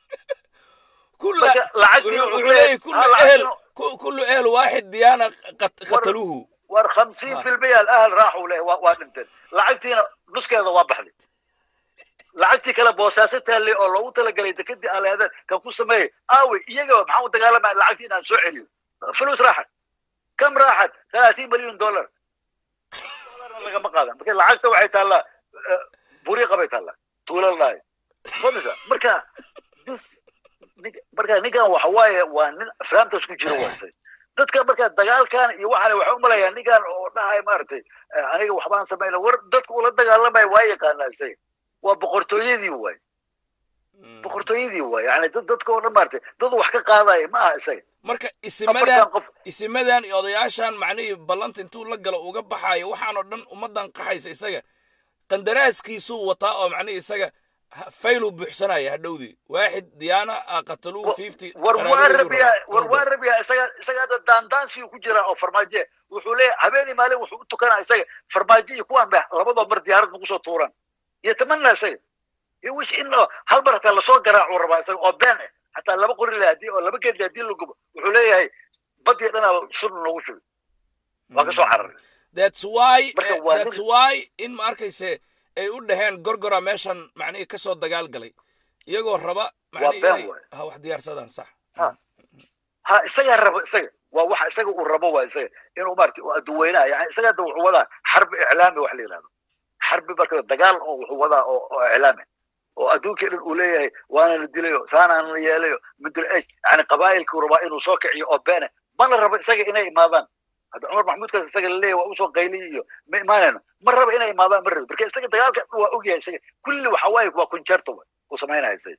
كل marka lacagtii wuxuu wuxuu leeyahay leeyahay, كل ha, اهل lacagtii- كل اهل واحد ديانه قت- قتلوه war 50% الاهل راحوا له waa dhinteen lacagtiina nuskeeda waa baxday lacagtii kale boosaasataa le oo loogu talagalay dekadii aleedan kan ku sameeyey aawe iyaga maxaa u dagaalamaya lacagtii inaan soo celiyo فلوس راحت كم راحت 30 مليون دولار دولارna lagama qaadan marka lacagta waxay taallaa eh, buriiqa bay taallaa tuulalaayo fahmaysa marka this- nin- marka ninkan waxa waaye waa nin afraamtaas ku jira waatay dadka marka dagaalkan iyo waxaan waxay u malayaa ninkan oo dhahay maaragtay eh, aniga waxbaan samayna war dadka ula dagaalamaya waa yaqaanaa isaga waa boqortooyadii waay boqortooyadii waay yani dad dadka oo dhan maaragtay dad wax ka qaadaya ma aha isaga marka isimadan afartan qof isimadan iyo odayaashan macnihii ballanta intuu la galo uga baxaayo waxaan oo dhan ummaddan qaxaysa isaga qandaraaskiisuu wataa oo macnihii isaga ha- fayluu buuxsanaya hadhowdii waaxid diyaana a qataluu Wa- fifty war waa rabiyaa war waa rabiyaa isaga isaga hadda daandaansiyu ku jira oo farmaajo wuxuu leeyahay habeenii maalin wuxuu u tukanaa isaga farmaajo iyo kuwaan ba labadoo mar diyaarad nagu soo tuuran yatamanaa isaga iyo wish in oo hal mar hataa lasoo garaacuu rabaa isaga oo been ah hataa laba qori le hadii oo laba geed hadii la gubo wuxuu leeyahay badii dhanaa sun noogu shubay waa ka soo cararay that's why Marka eh, waa that's nin- why in ma arkayse ay u dhaheen gorgora meeshan macnihii kasoo dagaal galay iyagoo raba macnihii been inay waay. ha wax diyaarsadaan sax Ha. ha isagaa rabo isaga waa waxa isaga uu rabo waa isaga inuu maaragtay uu adduweynaha yani isaga hadda wuxuu wadaa xarbi iclaami wax la yidhahdo xarbi marka dagaal oo wuxuu wadaa oo oo iclaami oo adduunkii dhan uu leeyahay waana la dilayo saanaan la yeelayo midul ej yani qabaa'ilkuu rabaa inuu soo kiciyo oo beene mana rabo isaga inay imaadaan hadda cumar maxmuudkaas isaga la leeyahay waa usoo qayliy iyo ma imaanayno ma rabo inay imaadaan ma rabo marka isaga dagaalka dhan waa ogyahay isaga kulli waxa waaye waa concerto wa uu samaynaya isaga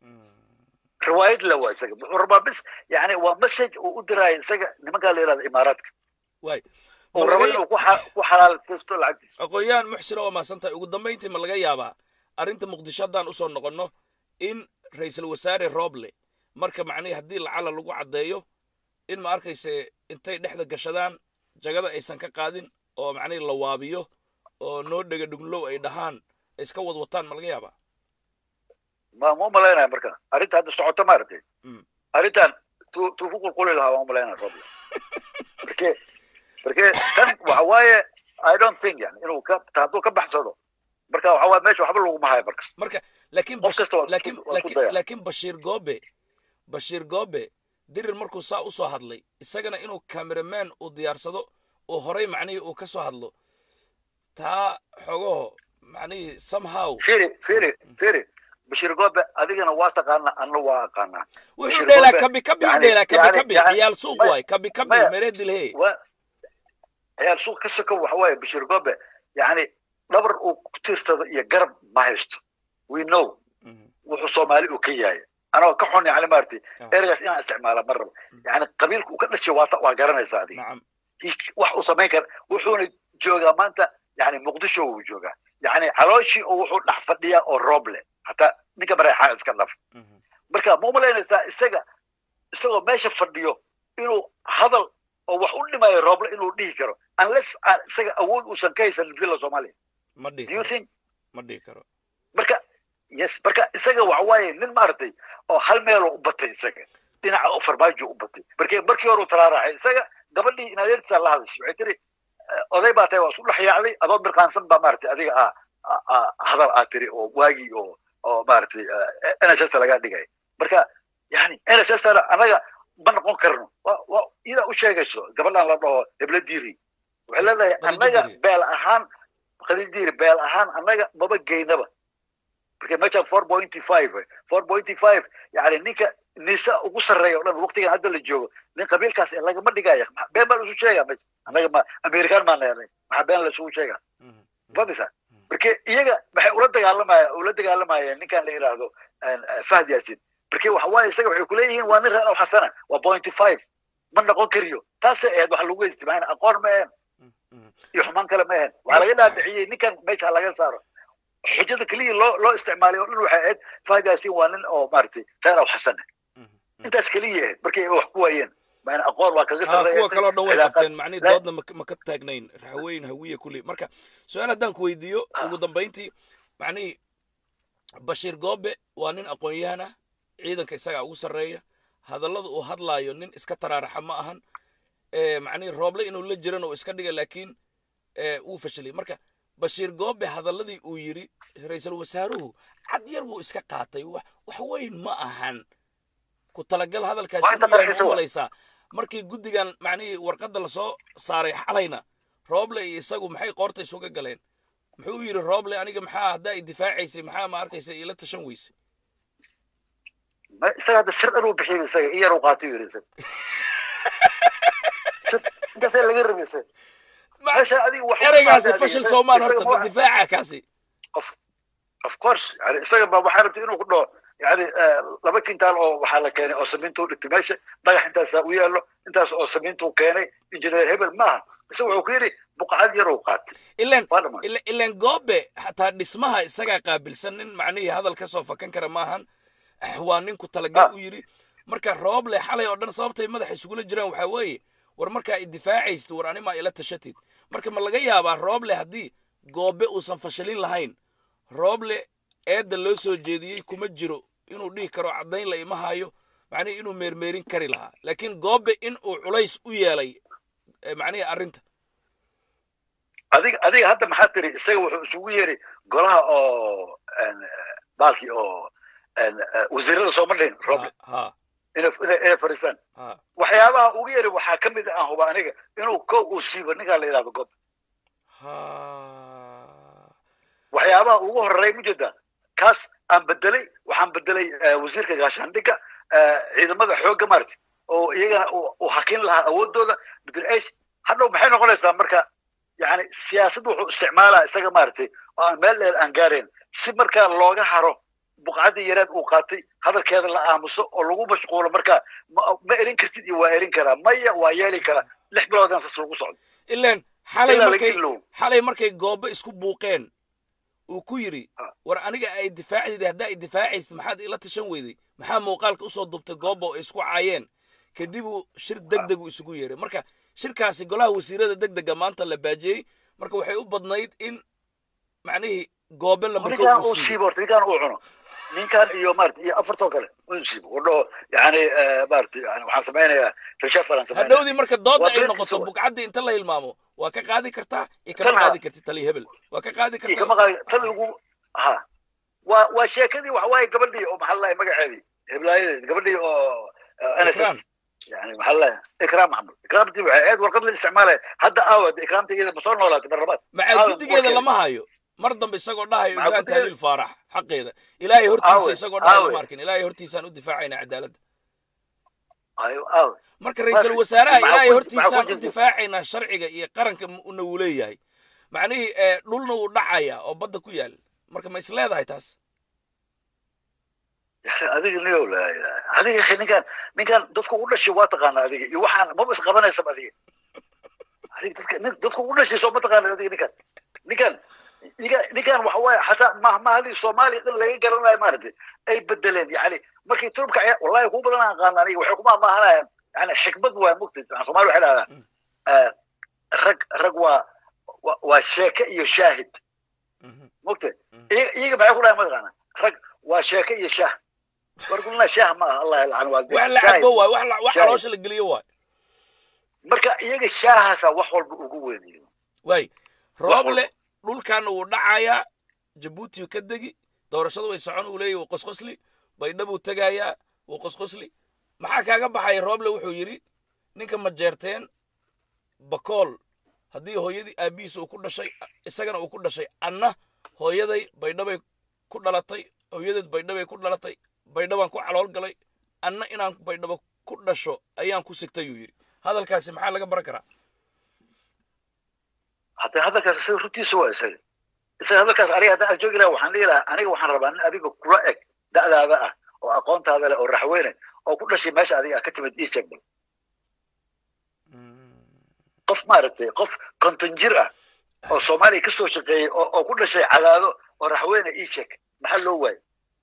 riwaayad la waa isaga wuxuu rabaa bis yani waa message uu u diraayo isaga nimankaa la yidhahda imaaraadka waay uu rabo inuu ku xa- ku xalaaltaysto lacagtiisa aqoon-yahan muxsina waa mahadsantahay ugu dambayntii ma laga yaabaa arrinta muqdisho haddaan usoo noqonno in ra'iisul wasaare rooble marka macnihii haddii lacala lagu caddeeyo in ma arkayse intay dhexda gashadaan jagada aysan ka qaadin oo macnihii la waabiyo oo noo dhega dhuglow ay dhahaan ay iska wadwataan ma laga yaabaa ma ma umalaynaya marka arrinta hadda socoto maaragtay Mm. arrintan tu tuu ku qulquli lahaa waan umalaynaya roble marke marke tan waxa waaye i don't think yani inuu ka ta- hadduu ka baxsado marka waxa waaye meesha waxba laguma hayo marka marka laakiin Qof Bash- kasta waa isku- laakiin waa isku laakiin daya. laakiin bashiir goobe bashiir goobe dirir markuu saa u soo hadlay isagana inuu cameraman uu diyaarsado oo horay macnihii uu ka soo hadlo taa xogaho macnihii somehow firi firi firi bashir goobe adigana waa taqaanaa anna waa aqaanaa wuxuu Bashir dheelaa Goobe, kabi kabi u yani- dheelaa kabi yani- kabi yani- ciyaal suuq maya- waay kabi kabi maya- meree dilhee waa ciyaal suuq ka soko waxa waaye bashir goobe yani dhabar uu ku tiirsado iyo garab ma haysto we know wuxuu soomaali uu ka yahay anagoo ka xun yani maaragtay Ah. ereygaas inaan isticmaala ma rabo yani qabiilka uu ka dhashay waa ta- waa garanaysaa adiga nacam He- wax uu samayn kara wuxuuna joogaa maanta yani muqdisho uu joogaa yani calooshii oo wuxuu dhex fadhiyaa oo roob leh hataa ninka mareexaa iska dhaf marka ma umalaynaysaa isaga isagoo meesha fadhiyo inuu hadal oo wax u dhimayo rooble inuu dhihi karo unless aan isaga awood uusan ka haysanin villa soomaaliya ma dhihi do you karo think ma dhihi karo marka yes marka isaga waxa waaye nin maaragtay oo hal meeloo u batay isaga dhinaca oo farmaajo u batay markii markii hore u talaaraxay isaga gabadhii in adeertiisa la hadashay waxay tiri eh, oday baa tahay waa isku dhex yaacday adoo mirqaansan baa maaragtay adiga ah ah- ah, hadal aad tiri oo waagii oo oo maaragtay nhs laga dhigay marka yani nhs anaga ma noqon karno Wa- wa- idaa u sheegayso gabadhan la dhaho hebla diiri waxay leedahay Khadija annaga Diiri. beel ahaan khadija diiri beel ahaan annaga maba geynaba marka meeshaan four pointy five four pointy five yani ninka nisa ugu sarreeya o dhan waqtigan hadda la joogo nin qabiilkaas ee lagama dhigaya Ma- been baa laisu sheega meesha annaga ma amerikaan maa neenay maxaa been laisugu sheega Mhm. fahmaysaa marka iyaga maxay ula dagaalamaya ula dagaalamayeen ninkan la yidhaahdo eh, fahd yaasin marka waxa waaye isaga waxay kuleeyihiin waa nin reer aw xasana waa pointy five ma noqon kariyo taasay ahayd waxa lagu ijtimaain aqoon ma ahayn Mhm. iyo xumaan kale ma ahayn waxaa laga dhaadhiciyey ninkan meesha laga saaro xujada keliya loo loo isticmaalay oo dhan waxay ahayd fahd yaasin waa nin oo maaragtay reer aw xasana Mhm. intaas keliya ahayd markay wax ku waayeen maana aqoon waa kaga ha sarreeya kuwa kaloo dhan way cilaaqaad- qabteen macnihi la- doodna ma- ma ka taagnayn raxweyn hawiye kulli marka su-aal haddaan ku weydiiyo ugu dambayntii macnihii bashiir goobe waa nin aqoon-yahan ah ciidanka isagaa ugu sarreeya hadallada uu hadlaayo nin iska taraaraxa ma ahan Eh, macnihi rooble inuu la jiran oo iska dhiga laakiin eh, wuu fashilay marka bashiir goobe hadalladii uu yidhi ra-iisul wasaaruhu cad yar buu iska qaatay wax wax weyn ma ahan ku talagal hadalkaasi Waa inta u yahay qarxiisa ma wa. malaysaa markii guddigan macnihii warqadda lasoo saaray xalayna rooble iyo isagu maxay qoorta isuga galeen muxuu yidhi rooble aniga maxaa haddaa i difaacaysay maxaa ma arkaysa ila tashan weyse ma- isaga hadda sir dhan uu bixiyey isaga in yar uu qaatay yiri isaga Sir- intaasaa laga rabay isaga Ma- meesha adiga wax ereygaasi adiga- fashil soomaan isaga horta ma ma- difaaca kaasi of course yani isaga ba waxaa rabtay inuu ku dhaho yani eh, laba kintaal oo waxaa la keenay oo samiinta u dhigtay meesha dhagax intaasaa u yaallo intaas oo samiinta u keenay injineer hebel maaha isaga wuxuu ku yidhi buqacad yar uu qaatay ilan waa dhamaan ila- ilan goobe xataa dhismaha isagaa qaabilsan nin macnihii hadal ka soo fakan kara maahan waa ninku talagal Ah. u yidhi marka rooble xalay oo dhan sababtay madaxa isugula jiraan waxaa weeye war markaa i difaacaysid war animaa ila tashatid marka ma laga yaabaa rooble haddii goobe uusan fashilin lahayn rooble eedda loo soo jeediyey kuma jiro inuu dhihi karo caddayn la ima hayo macnihii inuu meermeerin kari lahaa laakiin goobe in uu culays u yeelay eh, macnihii arrinta adiga adiga hadda maxaa tiri isaga wuxuu isugu yeeray golaha oo en, eh, baalkii oo en, eh, wasiirada sooma dhihin roble ha ha inay inay inay fadhiistaan ha waxyaabaha ugu yeeray waxaa ka mid ah huba aniga inuu ko uu siibo ninkaa la yidhahdo gob ha waxyaabaha ugu horeeya ma jeeda kaas aan bedelay waxaan bedelay eh, wasiirka gaashaandhigga eh, ciidamada xoogga maaragtay oo iyagana uu- uu hakin lahaa awoodooda bedel esh hadhow maxay noqonaysaa marka yani siyaasad wuxuu isticmaalaa isaga maaragtay oo aan meel dheer aan gaarayn si markaa looga haro buqcadii yareed uu qaatay hadalkeeda la aamuso oo lagu mashquulo marka ma ma erin kartid iyo waa erin karaa maya waa yeeli karaa lix biloodan sas lagu socdo ilan xalay ilaa laga markay ilow xalay markay goobo isku buuqeen uu ku yidhi Ah. war aniga ay difaacdid haddaa i difaacaysid maxaad ila tashan weyday maxaa muuqaalka usoo dubtay goobo ay isku caayeen kadib uu shir deg deg uu isugu yeeray marka shirkaasi golaha wasiirada deg dega maanta la baajiyey marka waxay u badnayd in macnihii goobe lambarkood ninkaan uu uu siiyo siibo horta ninkaan uu cuno ninkaan iyo maarata iyo afartoo kale uu siibo uu dhaho yani maarata yani waxaan samaynayaa reshaafal aan samaynaya hadhowdii marka doodda Waa ay beertiisa noqoto wa. buqcaddii inta la hilmaamo waa ka qaadi kartaa iyo kama Tan ha. qaadi kartid tali hebel waa ka qaadi iyo kama kartaa qaadi tan ugu ha waa waa sheekadii waxa waaye gabadhii oo maxaa lalahay magaceedii heblaayadii gabadhii oo Ikram. nss yani maxaa lalahay ikraam maxamud ikraamtii waxay ahayd warqad la isticmaalaya hadda aawad ikraamta iyada ma soo noolaatay mar labaad macaa Aadan guddigeeda warkeeda. lama hayo mar dambe isagoo dhahayo Maxaa ibrahim guddigeeda? tahliil faarax xaqeeda ilaahay hortiisa Aawe, isagoo dhahayo aawe. ma arkin ilaahay hortiisaan u difaacayna cadaaladda ayo aaw marka ra-iisul wasaaraha maxaa ilaahay ku- hortiisaan maxaa ku u jirta? difaacaynaa sharciga iyo qaranka una uu leeyahay macnihii eh, dhulna wuu dhacaya oo badda ku yaal marka ma is leedahay taas adiga niyow laa ilaaha adiga akhi ninkaan ninkaan dadku u dhashay waa taqaana adiga iyo waxaan maba isqabanaysa adiga adiga dadka nin dadku u dhashay soo ma taqaana adiga ninkaan ninkaan ninkaan ninkaan waxa waaye xataa mahmahadii soomaaliya dhan laga garanayo maaragtay ay bedeleen yani markay turubka ciyaar wallahi ku badan aan qaana aniga waxay ku mahmahanayaan yani xikmad waa mugtay soomaali waxay dhahdaa Mm. eh, rag rag waa waa- waa sheeke iyo shaahid mogta iyaga maxay ku dhahay mataqaana rag waa sheeke iyo shaah war kulna shaah ma aha allah yalcan waa wax la cabo waay wax la- wax shaah. caloosha la geliyo waay marka iyaga shaahaasa wax walba ugu weynayo waay walba. rooble dhulkaana wuu dhacayaa jabuuti ka degi doorashada way socon uu leeyahy wuu qosqosli baydhabuu tegayaa wuu qosqosli maxaa kaaga baxaya rooble wuxuu yidhi ninka majeerteen bakool haddii hooyadii aabbihiisa uu ku dhashay isagana uu ku dhashay anna hooyaday baydhabay ku dhalatay hooyadeed baydhabay ku dhalatay baydhabaan ku calool galay anna inaan baydhabo ku dhasho ayaan ku sigtay yuu yidhi hadalkaasi maxaa laga baran karaa hadda hadalkaas isaga runtiisa waa isaga isaga hadalkaas aniga haddaan ag joogi lahaa waxaan dhihi lahaa aniga waxaan rabaa nin adiga kula eg da'daada ah oo aqoontaada leh oo raxweyne oo ku dhashay meesha adiga ah ka timid ii sheeg bal qof maaragtay qof konton jir ah oo soomaaliya ka soo shaqeeyey oo oo ku dhashay cadaado oo raxweyne ii sheeg maxaa loo waayay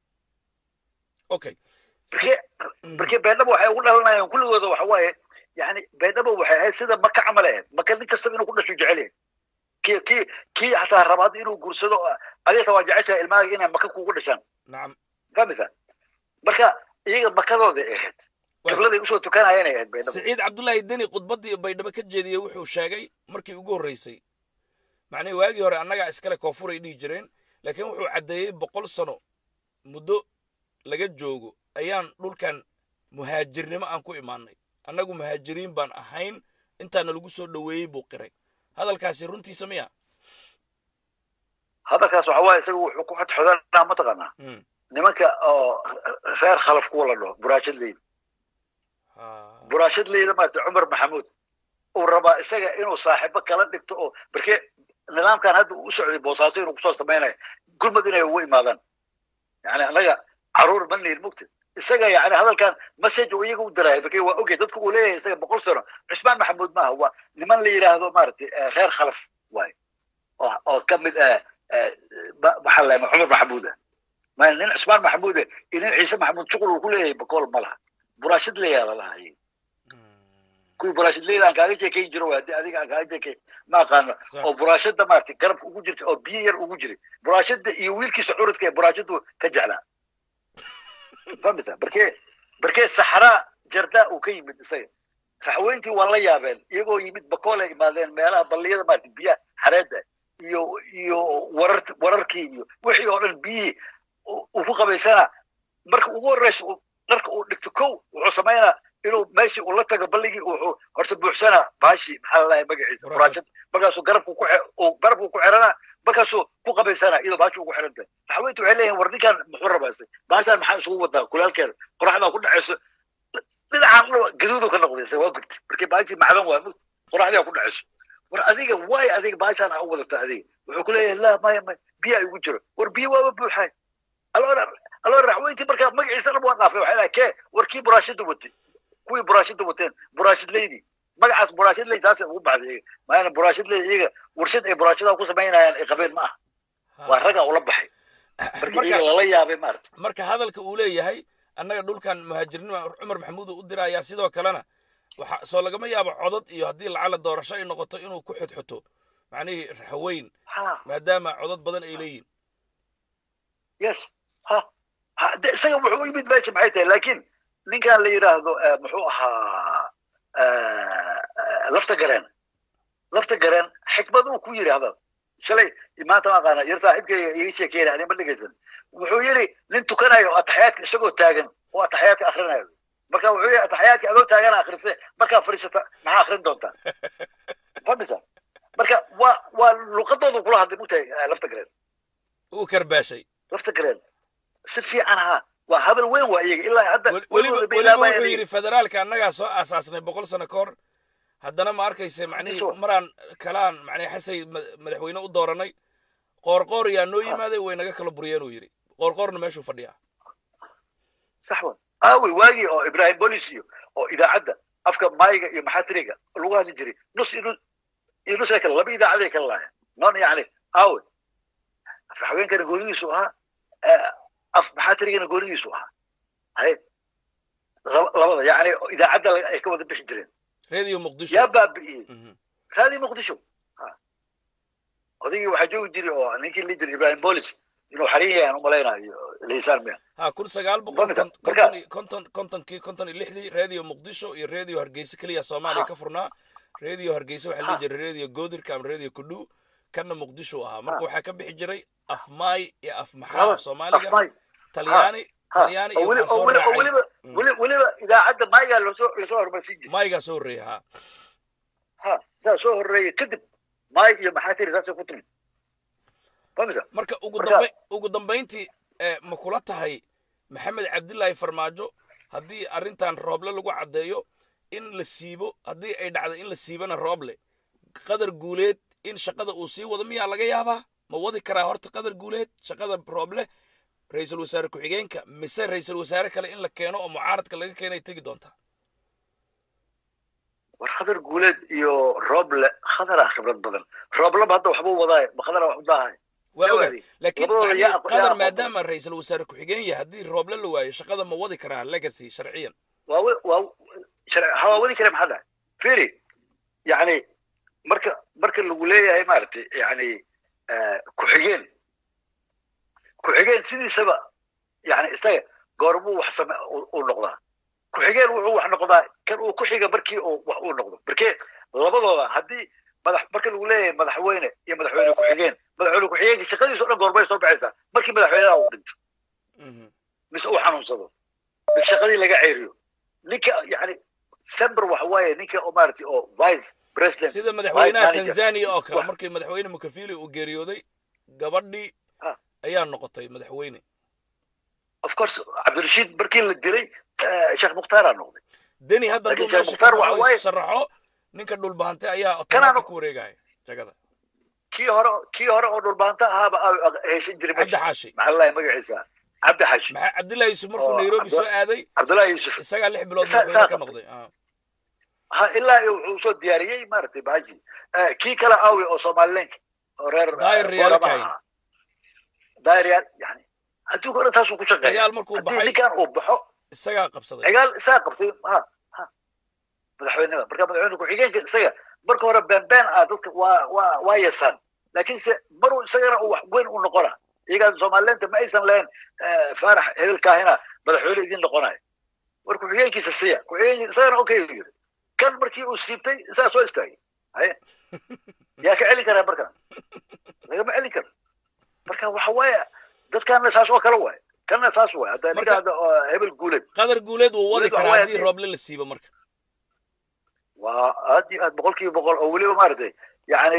okay markee markee beedhaba waxay ugu dhalanayaan kulligooda waxa waaye yani beedhaba waxay ahayd sida maka camal ahayd maka nin kastaba inuu ku dhasho jecel yahay kii kii kii xataa raba hadda inuu guursado oo adeerta waa jeceshahay ilmahaaga inay maka kugu dhashaan nacam fahmaysa marka iyaga makadooday ahayd qibladay usoo tukanayeen ay ahayd beedhaba siciid cabdullaahi deni khudbaddii baydhabo ka jeediyey wuxuu sheegay markii ugu horreysay macnihii waagii hore annagaa iskale koofuray dhihi jireen laakiin wuxuu caddeeyey boqol sano muddo laga joogo ayaan dhulkan muhaajirnimo aan ku imaanay annagu muhaajiriin baan ahayn intaana lagu soo dhoweeyey buu qiray hadalkaasi runtiisa miya hadalkaas waxa waaye isaga wuxuu ku xodxodanaa mataqaanaa Mm. nimanka oo reer khalaf kuwa la dhaho buraashadleyda Ha. buraashadleyda maarata cumar maxamuud uu rabaa isaga inuu saaxiibo kala dhigto oo markee nidaamkan hadda uu u socday boosaaso inuu kusoo samaynayo gurmad inay ugu imaadaan yani annaga caruur ma nihin mugta isaga yani hadalkan message uu iyaga u diraayo markee waa ogey dadku uu leeyahay isaga boqol sano cusmaan maxamuud maaha waa niman la yidhaahdo maaragtay eh, reer khalaf waaye oo oo ka mid ah eh, ba- maxaa la yidhahdaa cumar maxamuud ah ma nin cusmaan maxamuud ah iyo nin ciise maxamuud shuqul uu ku leeyahay bakool ma laha buraashad leeyaa lalaha iyaga kuwii buraashadleyda aan kaaga sheekayn jiro waa haddii adiga aan kaaga sheekayn ma aqaano Sax. oo buraashada maaragtay garabka ugu jirta oo biyo yar ugu jiray buraashada iyo wiilkiisa curadka ee buraashadu ka jeclaa famisa barkee barkee saxraa jardaa uu ka yimid isaga raxweyntii waa la yaabeen iyagoo yimid bakoolay imaadeen meelaha balliyada maaragtay biyaha xareedda iyo iyo warar wararkii iyo wixii oo dhan biyihii uu uu ku qabaysana marka ugu horreysa uu- dharka uu dhigto kow wuxuu samaynaa inuu meeshii uu la tago balligii wuxuu horta buuxsanaa baashi maxaa la dhahay magaciisa Buraashad. buraashad markaasuu garabku ku xe- uu garabku ku xiranaa markaasuu ku qabaysanaa iyadoo baashi ugu xiran tahay raxweyntu waxay leeyihin war ninkaan muxuu rabaysay baashaan maxaa isugu wadaa kulaalkeeda qoraxdaa ku dhacayso dhinacaan dhan gaduudu ka noqday isaga waa gubtay markii baashi macdan waa mugd qoraxdaa ku dhacayso war adiga waay adiga baashaan aa u wadata adiga wuxuu ku leeyahay laa maya maya biyaa igu jiro war biyo waaba buuxaay aloo aloo raxweyntii markaa magaciisa dhan waa dhaafay waxay dhahay kee war kii buraashada watay kuwii buraashada wateen buraashadleydii magacaas buraashadley taasay ugu baxday iyaga maana buraashadley iyaga warshad ay buraashada ku samaynayaan ay qabeen ma aha waa ragaa ula baxay marka marka iyaga lala yaabay maarata marka hadalka uu leeyahay annaga dhulkan muhaajirnima cumar maxamuud uu u dirayaa sidoo kalena waxa soo lagama yaabo codad iyo haddii lacala doorasho ay noqoto inuu ku xodxoto macnihii raxweyn ha maadaama codad badan ay leeyihin yes ha ha de isaga wuxuu u yimid meesha maxay tahay laakiin ninkan la yidhaahdo eh, muxuu ahaa eh, eh, lafta gareen lafta gareen xikmad uu ku yidhi hadal shalay maanta ma aqaana yar saaxiibkayga iga sheekeynaya ani ma dhegaysan wuxuu yidhi nin tukanayo ataxyaadka isagoo taagan oo ataxyaadka akrinayo marka wuxuu yidhi ataxyaadka adoo taagana akrise markaa fadhiisata maxaa akrin doontaa famisa marka waa waa luqadoodu kula hadlay mugtahay eh, lafta gareen uu karbaashay lafta gareen si fiican ha waa habal weyn waa iyaga ilaa hadda Wel- weliba weligood bay weliba ilaabayaan wuxuu iyaga. yidhi federaalka annagaa soo aasaasnay boqol sano ka hor haddana ma arkayse macnihii Sure. maraan kalaan macnihi xasay ma- madaxweyne u dooranay qoorqoor yaa noo yimaaday way naga kala buriyeen uu yidhi qoorqoorna meeshuu fadhiyaa sax wa aawey waagii oo ibrahim bolis iyo oo idaacadda afka maayiga iyo maxaatiriga lagu hadli jiray nus iyo nus iyo nus ay kale laba idaacaday kala lahayn non yani aawe afraxweenkana goonidiisu ahaa eh, af maxaatirigana goonidiisu ahaa hay laba- labada yani idaacadda la- ay ka wada bixi jireen reediyo muqdisho yaa baabi'iyey Mhm. raadii muqdisho Ha. odaygii waxaa joogi jiray oo ninkii la jiray ibrahim bolis inuu xarin yahay aan umalaynayo liisaan miya ha kun sagaal boqol Marka- kon- marka- konton iyo- konton kontonkii konton iyo lixdii radio muqdisho iyo radio hargeysa keliya soomaaliya Ha. ka furnaa radio hargeysa waxaa la Ha. dhihi jiray radio goodirka ama radio kudhu kanna muqdisho ahaa marka Ha. waxaa ka bixi jiray afmaay iyo afmaxaa Laba- af soomaaliga afmay talyaani ha talyaani oo iyo weli- waxaa oo soo weli- oo raacay weliba Mm. weli- weliba idaacadda maayaa lasoo lasoo hormarsiin jiray maygaa soo horreeya ha ha saa soo horreeyay kadib maay iyo maxaa tiri saasay ku timid famisa marka ugu Marka- dambe ugu dambayntii eh, ma kula tahay maxamed cabdilaahi farmaajo haddii arrintan rooble lagu caddeeyo in la siibo haddii ay dhacdo in la siibana rooble qadar guuleed in shaqada uu sii wado miyaa laga yaabaa ma wadi karaa horta qadar guuleed shaqada rooble ra-iisul wasaare ku-xigeenka mise ra-iisul wasaare kale in la keeno oo mucaaradka laga keenay tegi doontaa war khadar guuleed iyo rooble khadaraa khibrad badan roobleba hadda waxbuu wadaaye ma khadara wax u daahay waa oga Jawaadi. laakiin Labadooda macnihii yaa aqo- yaa qadar aqoon maadaama ra-iisul wasaare ku-xigeen yahay haddii rooble la waayo shaqada ma wadi karaa legacy sharciyan waa we- waa shar- hawaa wadi kale maxaa dhahay firi yani marka marka lagu leeyahay maaragtay yani eh, ku-xigeen ku-xigeen sidiisaba yani isaga goormuu wax same u- uu noqdaa ku-xigeen wuxuu wax noqdaa kan uu ku xiga markii uu wax uu noqdo markee labadooda haddii madax marka lagu leeyahay madaxweyne iyo madaxweyne ku-xigeen madaxweyne ku-xigeenka shaqadiisa o dhan goormay soo baxaysaa markii madaxweynaha uu dhinto Mhm. mise uu xanuunsado mise shaqadii laga ceeriyo ninka yani sember waxa waaye ninka oo maaragtay oo vice president sida madaxweynaha manager. tanzania oo kale Wax- markii madaxweyne mukafili uu geeriyooday gabadhii Ah. ayaa noqotay madaxweyne of course cabdirashiid markii la dilay eh, sheekh mukhtaara noqday deni hadda Laakiin hadduu Sheekh meesha ka Mukhtaar waxa baxo waaye- sharaxo ninka dhulbahante ayaa Kanaan- otomaatig ku wareegaya jagada kii hore kii hore oo dhulbaanta ahaaba aa haysan jiray cabdi meesha xaashi maxaa lalahay magaciisa cabdi xashi maxaa cabdillahi yusuf markuu Oo, nairobi Cabdi- soo aaday cabdullahi yuusuf isagaa lix bilood Isa- madaxweyne isaa- ka noqday Ah. ha ilaa iyo wuxuu soo diyaariyey maaragtay bahaji Eh, kii kale aawi oo somalilenka oo reer eh, Daayir Riyaal Boorama Kayn. ahaa. daayir riyaal yani adduunka o dhan taasuu ku shaqeeya dagaal markuu haddii baxay ninkan uu baxo isagaa qabsaday cigaal isaa qabtay ha ha madaxweynada marka madaxweyne ku-xigeenka isaga marka hore beenbeen ah dadka waa waa waa yasaan laakiinse maruu isagana uu wax weyn u noqona iyagaa somalileenta ma aysan lahayn eh, faarax hebelkaahina madaxweyne idin noqonayo war ku-xigeenkiisa siya ku-xigeenkiisa isagana okay uu yiri kan markii uu siibtay isaa soo istaagay haye yaa ka celin karaa markan lagama celin karo marka waxa waaye dadkana saas oo kale waaye kanna saas waaye hadda ninka Marka- hadda oo hebel guuleed qadar guuleed wuu wadi Guuleed waxa karaa waaye haddii haddii- rooble la siibo marka waa aad iyo aad boqol kiiba boqol oo weliba maaragtay yani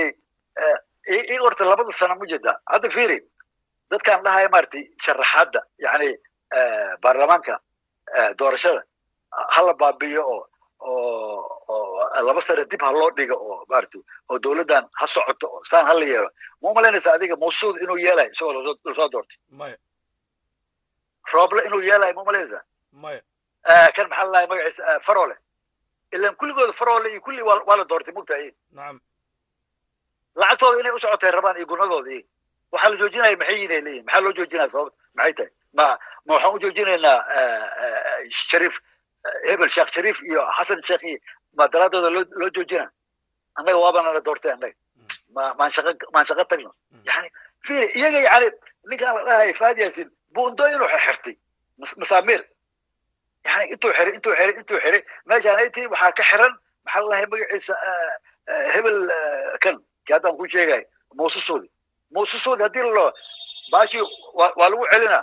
i horta labada sano ma jeeda hadda fiiri dadkaan dhahaya maaragtay sharaxaadda yani baarlamaanka eh, doorashada hala baabiyo oo oo oo laba sano dib ha loo dhigo oo maaragtay oo dowladdan ha socoto oo saan hala yeelo ma umalaynaysa adiga mawsuud inuu yeelayo isagoo lasoo lasoo doortay maya rooble inuu yeelayo ma umalaynaysa maya Eh, kan maxaa lalahay magaciisa eh, farole ilan kulligooda farole iyo kulli waa waa la doortay mugtahay nacam lacagtooda inay u socotay rabaan iyo gunadooda iyo waxaa la joojinaya maxay yihin ay leeyihin maxaa loo joojinaya sababta maxay tahay ma ma waxaan u joojinaynaa eh, eh, shariif eh, hebel sheekh shariif iyo xasan sheekh iyo ma daraadooda loo loo joojina annaga waabana la doortay annaga ma maan shaqa maan shaqa tagno Mm. yani fiiri iyaga yani ninkaan la dhahay faad yaasin buundo inuu xirtay mas- masaamiir yani intuu xiray intuu xiray intuu xiray meeshaan ay tihi waxaa ka xiran maxaa la dhahay magaciisa eh, eh, hebel eh, kan kii haddaan ku sheegay muuse suudi muuse suudi haddii la baashi waa waa lagu celinaa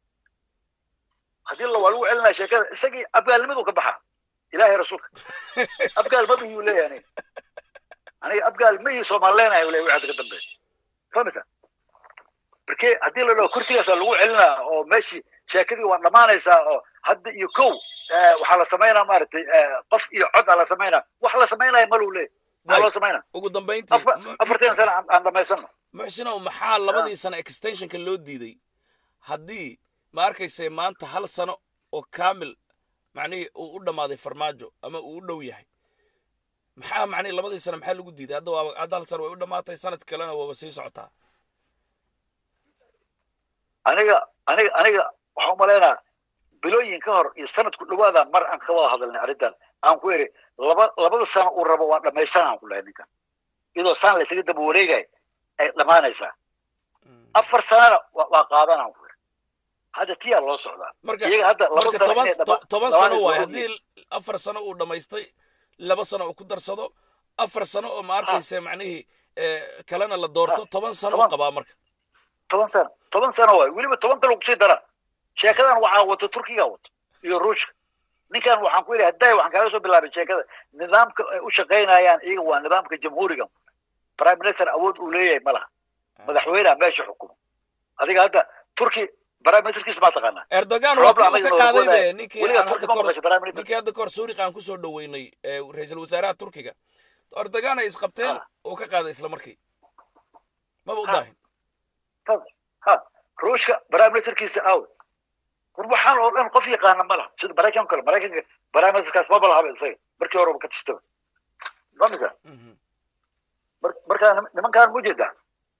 haddii la waa lagu celinaa sheekada isagii abgaalnimadu ka baxaa ilaahay rasuulka abgaal ma bihiyuu leeyahay aniga aniga abgaal ma ii soomaaleenayo leeyahay wixii hadda ka dambeeya fahmaysa markee haddii la dhaho kursigaas waa lagu celinaa oo meeshii sheekadii waa dhammaanaysaa oo hadda iyo kow eh, waxaa la samaynaa maaragtay eh, qof iyo cod aa la samaynaa wax la samaynaya maluu leeyahay maxaa loo samaynaa ugu dambayntii afar mu- afartan sano aan aan dhamaysano muxsinow maxaa labadii sano extensionka loo diiday haddii ma arkaysay maanta hal sano oo kaamil macnihii uu u dhammaaday farmaajo ama uu u dhow yahay maxaa macnihi labadii sano maxaa lagu diiday hadda waaba hadda hal sano way u dhammaatay sanad kalena waaba sii socotaa aniga aniga aniga waxaan umalaynaa bilooyin ka hor iyo sanadku dhawaada mar aan ka wada hadalnay arrintan aan ku iri laba labada sano uu rabo waa dhamaysanaan ku lahay ninkan iyadoo saan la isaga daba wareegay ay dhammaanaysaa afar sanana waa qaadanaan ku hadda tiyaa loo socdaa marka iyaga hadda laba marka sano toban inay dhama- toban dhammaan sano ay waaye soo haddii afar sano uu dhammaystay laba sano uu ku darsado afar sano oo ma arkaysa macnihii eh, kalena la doorto toban sano uu toban. qabaa marka toban sano toban sano waay weliba toban kale kusii dara sheekadan waxaa wato turkiga wato iyo ruushka ninkan waxaan ku yidhi hadday waxaan kaaga soo bilaabay sheekada nidaamka ay u shaqaynayaan iyaga waa nidaamka jamhuuriga prime minister awood uu leeyahay ma laha madaxweyneha meesha xukumo adiga hadda turki prime ministerkiisa maa taqaanaa erdogan waa Roobla kii uu ka anaga qaaday wadaaye. be ninkii weligaa aan turki hadda ma kor maqashay prime minister ninkii hadda kahor suuriqa aan kusoo dhoweynay ee ra-iisul wasaaraha turkiga erdogan ay isqabteen Ah. uu ka qaaday isla markii maba u Ah. daahin ha ruushka prime ministerkiisa aw war waxaan oo dhan qof yaqaana ma laha sida maraykanka kale maraykanka prime ministerkaas maba lahaba isaga markii horeba ka tastaba famisa Mhm. mar- markaa nim- nimankaan mu jeedaa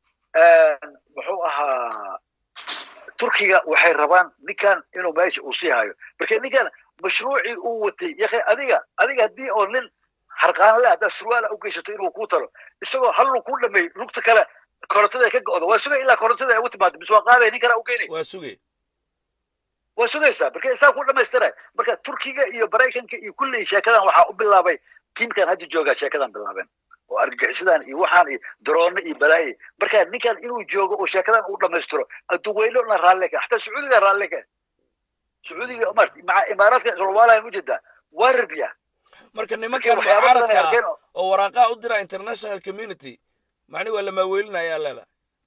muxuu ahaa turkiga waxay rabaan ninkan inuu meesha uu sii hayo marka ninkan mashruucii uu watay yakay adiga adiga haddii oo nin harqaanle haddaad surwaala u geysato inuu kuu talo isagoo hal lug ku dhameey lugta kale korontada ay ka go'do waa sugay ilaa korontada ay ugu timaado bis waa qaadaya nin kale u geynay waa sugay waa sugaysaa marka isaa ku dhamaystiray marka turkiga iyo maraykanka iyo kulli sheekadan waxaa u bilaabay tiimkan hadda joogaa sheekadan bilaabeen oo argagixisadan iyo waxaan iyo daroone iyo balaaye marka ninkan inuu joogo oo sheekadan uu dhamaystiro adduweyno na raalle ka xataa sacuudiga raalle ka sacuudiga mart maca imaaraadka solwaalahan u jeedaa waa rabyaa marka marka nimankan waxyaaba badan ay mucaaradka arkeen ah oo- oo waraaqaha u dira international community macni waa lamaaweelinayaa leeda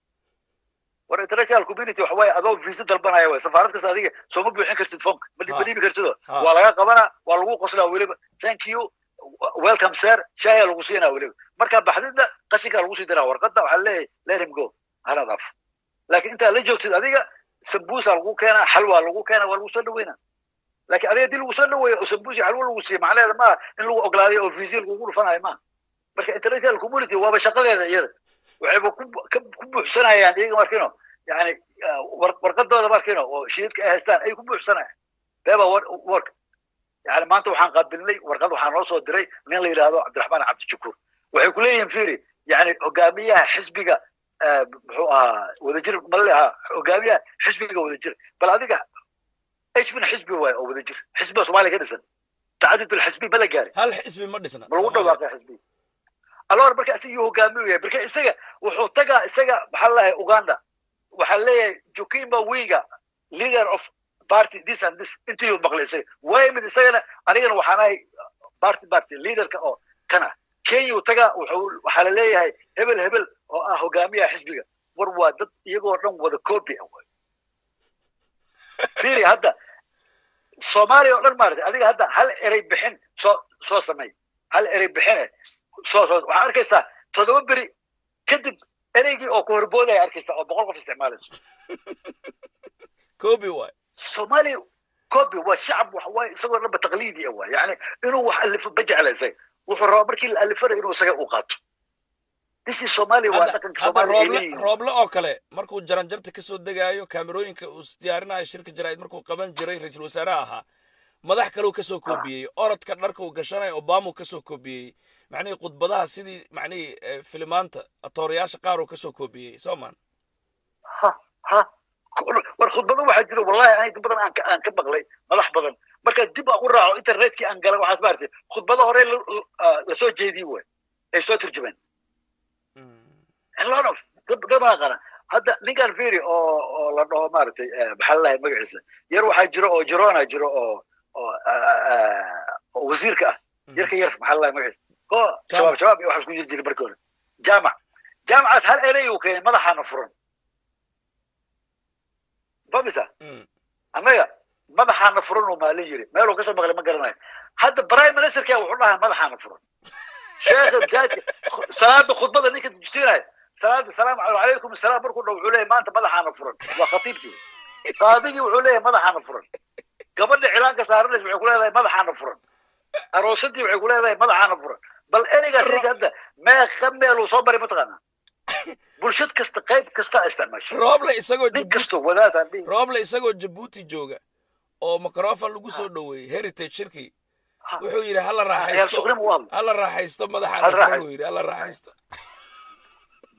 war international community waxa waaye adoo visa dalbanaya waay safaarad kasta adiga sooma buuxin kartid foomka ma Ha. ma dhiibi kartido Ha. waa laga qabanaa waa lagu qoslaa weliba thank you welcome sir shaaya lagu siinaa weliba markaa baxdidna qashinkaa lagu sii diraa warqadda waxaa leeyahay let him go hana dhaaf laakiin intaa la joogtid adiga sambuusa lagu keenaa xalwa lagu keenaa waa lagu soo dhaweynaa laakiin adiga haddii lagu soo dhaweeyo oo sambuus iyo xalwo lagu siiyo macnaheeda maaha in lagu oglaaday oo visa lagugu dhufanayo maaha marka international community waaba shaqadeeda iyada waxayba ku ka- ku buuxsanayaan iyaga markino yani ah, war- warqadooda markino oo shiidka ay haystaan ay ku buuxsanayaan beba work yani maanta waxaan qaabilnay warqad waxaa noo soo diray nin la yidhaahdo cabdiraxmaan cabdijakuur waxay ku leeyihiin firi yani hogaamiyaha xisbiga ah, muxuu ahaa wadajir male ahaa hogaamiyaha xisbiga wadajir bal adiga xisbina xisbi waaye oo wadajir xisbiga soomaaliya ka dhisan tacadud alxisbi ma la gaari hal xisbi ma dhisna ma lagu dhawaaqay xisbi alor marka isaga iyo hogaamiyu yahay marka isaga wuxuu tagaa isaga maxaa lalahay uganda waxaa leeyahay jukima winga leader of party this and this intii uu maqlay isaga waa yimid isagana anigana waxaan ahay party party leaderka oo kana kenya uu tagaa wuxuu waxaa la leeyahay hebel hebel oo ah hogaamiyaha xisbiga war waa dad iyagoo dhan wada copy ah waay fiiri hadda soomaaliya oo dhan maaragtay adiga hadda hal erey bixin soo soo sameey hal erey bixine soo soo waxaa arkaysaa toddoba beri kadib ereygii oo ku horboodaya arkaysaa oo boqol qof isticmaalayso kobi waay soomaaliya copy waa shacab waxa waaye isagoo dhanba taqliidi ah waay yani inuu wax alifo ma jecla isaga wuxuu rabaa markii la alifanayo inuu isaga u qaato this is soomaaliya waa hadda dhaqanka hadda soomaaliya ay rooble leeyihiin rooble oo kale markuu jaranjarta kasoo degaayo kaamerooyinka uu isdiyaarinayo shirka jaraa'id markuu qaban jiray ra-iisul wasaaraha ahaa madax kaleu kasoo koobiyey orodka dharka uu gashanayo obamau kasoo koobiyey macnihii khudbadaha sidii macnihii eh, filimaanta atoorayaasha qaar uu kasoo koobiyey soo maan ha ha war khudbado waxaa jira wallahi aniga badan aan ka aan ka maqlay madax badan marka dib aan u raaco internetkii aan galay waxaad maartay khudbado hore la- la- lasoo jeediyey way ay soo turjumeen a lot of dad dad baa qana hadda ninkan firi oo oo la dhaho maaragtay eh, maxaa lalahay magaciisa yar waxaa jiro oo jirona jiro oo oo ah, ah, oo wasiirka ah yarka yar maxaa lalahay magaciisa ko shabaab shabaab iyo waxaa isku jiri jiray markii hore jaamac jaamacaas hal erey uu keenay madaxaana furan famisa Mm. annaga madaxaana furan uu maalin yiri meeluu kasoo maqlay ma garanayo hadda prime ministerka wuxuu dhahaa madaxaana furan sheekha jaadka salaada khudbada ninka dujisiinaya salaada salaamu calaykum asalaam markuu dha wuxuu leeyahay maanta madaxaana furan waa khatiibkii qaadigii wuxuu leeyahay madaxaana furan gabadha cilaanka saaranaysa waxay ku leedahay madaxaana furan aroosadii waxay ku leedahay madaxaana furan bal ereygaas ninka hadda meeqa meeluu soo maray mataqaanaa bulshad kasta qayb kasta isticmaasho rooble isagoo nin Djibouti- kastoo wadaadaan dhihi rooble isagoo jabuuti jooga oo microfon lagu soo dhoweeyey heritage shirkii wuxuu yidhi hala ciyaal raaxaysto suqrim u hadlo hala raaxaysto madaxaana Hala furan raaxaysto. uu yidhi hala raaxaysto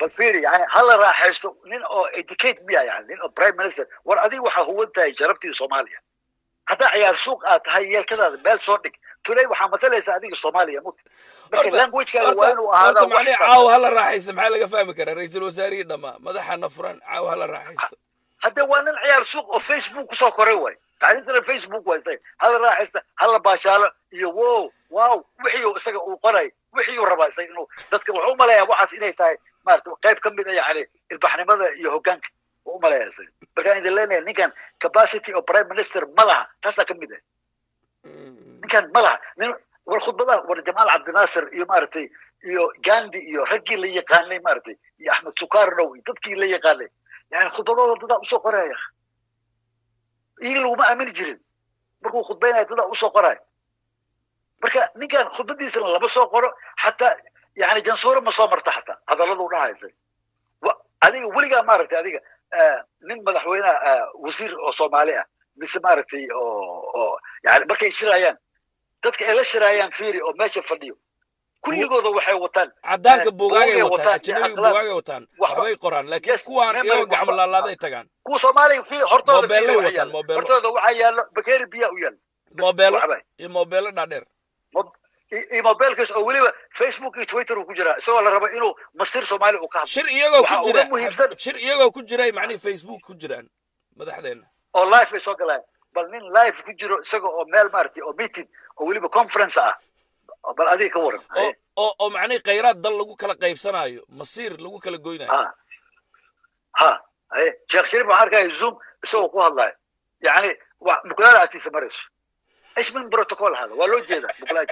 bal fiiri yani hala raaxaysto nin oo educate miya yani nin oo prime minister war adiga waxaa huwan tahay sharaftii soomaaliya haddaa ciyaar suuq aad tahay yeelkadaada meel soo dhig tuley waxaa matalaysa adiga soomaaliya mut marka languagekaaga waa inuu ahaadaa horta macnihi caawa hala raaxaysto maxaa laga fahmi karaa ra-iisul wasaarihii dhammaa madaxana furan caawa hala raaxaysto hadde waa nin ciyaar suuq oo facebook kusoo koray way tacliintana facebook way isaga hala raaxaysta hala baashaalo iyo wow wow wixii isaga uu qoray wixii uu rabaa isaga inuu dadka wuxuu umaleeyaa waxaas inay tahay maarata qayb ka mid a yani ilbaxnimada iyo hoggaanka wuu umaleeyaa isaga markaan idin leenahay ninkan capacity oo prime minister ma laha taasaa ka mid ah ninkan ma laha nin war khudbadaha war jamaal cabdinaasir iyo maaragtay iyo gandi iyo raggii la yaqaanay maaragtay iyo axmed sukarnow iyo dadkii la yaqaanay yani khudbadooda dadaa usoo qoraya iyaga laguma aamini jirin markuu khudbaynaya dadaa usoo qoraya marka ninkan khudbadiisana lama soo qoro xataa yani jansuure ma soo marta xataa hadalladu dhahaysa adiga weligaa maaragtay adiga nin madaxweyneha wasiir oo soomaali ah mise maaragtay oo oo yani markay shirayaan dadka ay la shiraayaan fiiri oo meesha fadhiyo kulligooda waxay wataan caddaanka buugaagay wataan ajanabiga buugaagay wataan waxbay qoraan laakiin kuwaan iyagoo gacmo laalaaday tagaan kuwa soomaaliga fi hortooda Mobeelay wataan, mobeelo. hortooda waxaa yaallo bakeeri biyaa u yaalla moobeelo waxbay iyo moobeelo dhaadheer iyo mobeelkaas oo weliba facebook iyo twitter uu ku jiraa isagoo la rabo inuu masir soomaali uu ka hadlo shir iyagoo Waxa ku uga jira muhiimsan- shir iyagoo ku jiray macnihi facebook ku jiraan madaxdeena oo live bay soo galayaan bal nin live ku jiro isaga oo meel maaragtay oo meeting oo weliba conference ah bal adiga ka waran oo oo oo macnihi khayraad dal lagu kala qaybsanaayo masiir lagu kala goynayo ha ha haye sheekh shariif waxaan arkaya zoom isagoo ku hadlaya yani wa muklaada agtiisa marayso ايش من بروتوكول هذا ولو جيدا مقلاج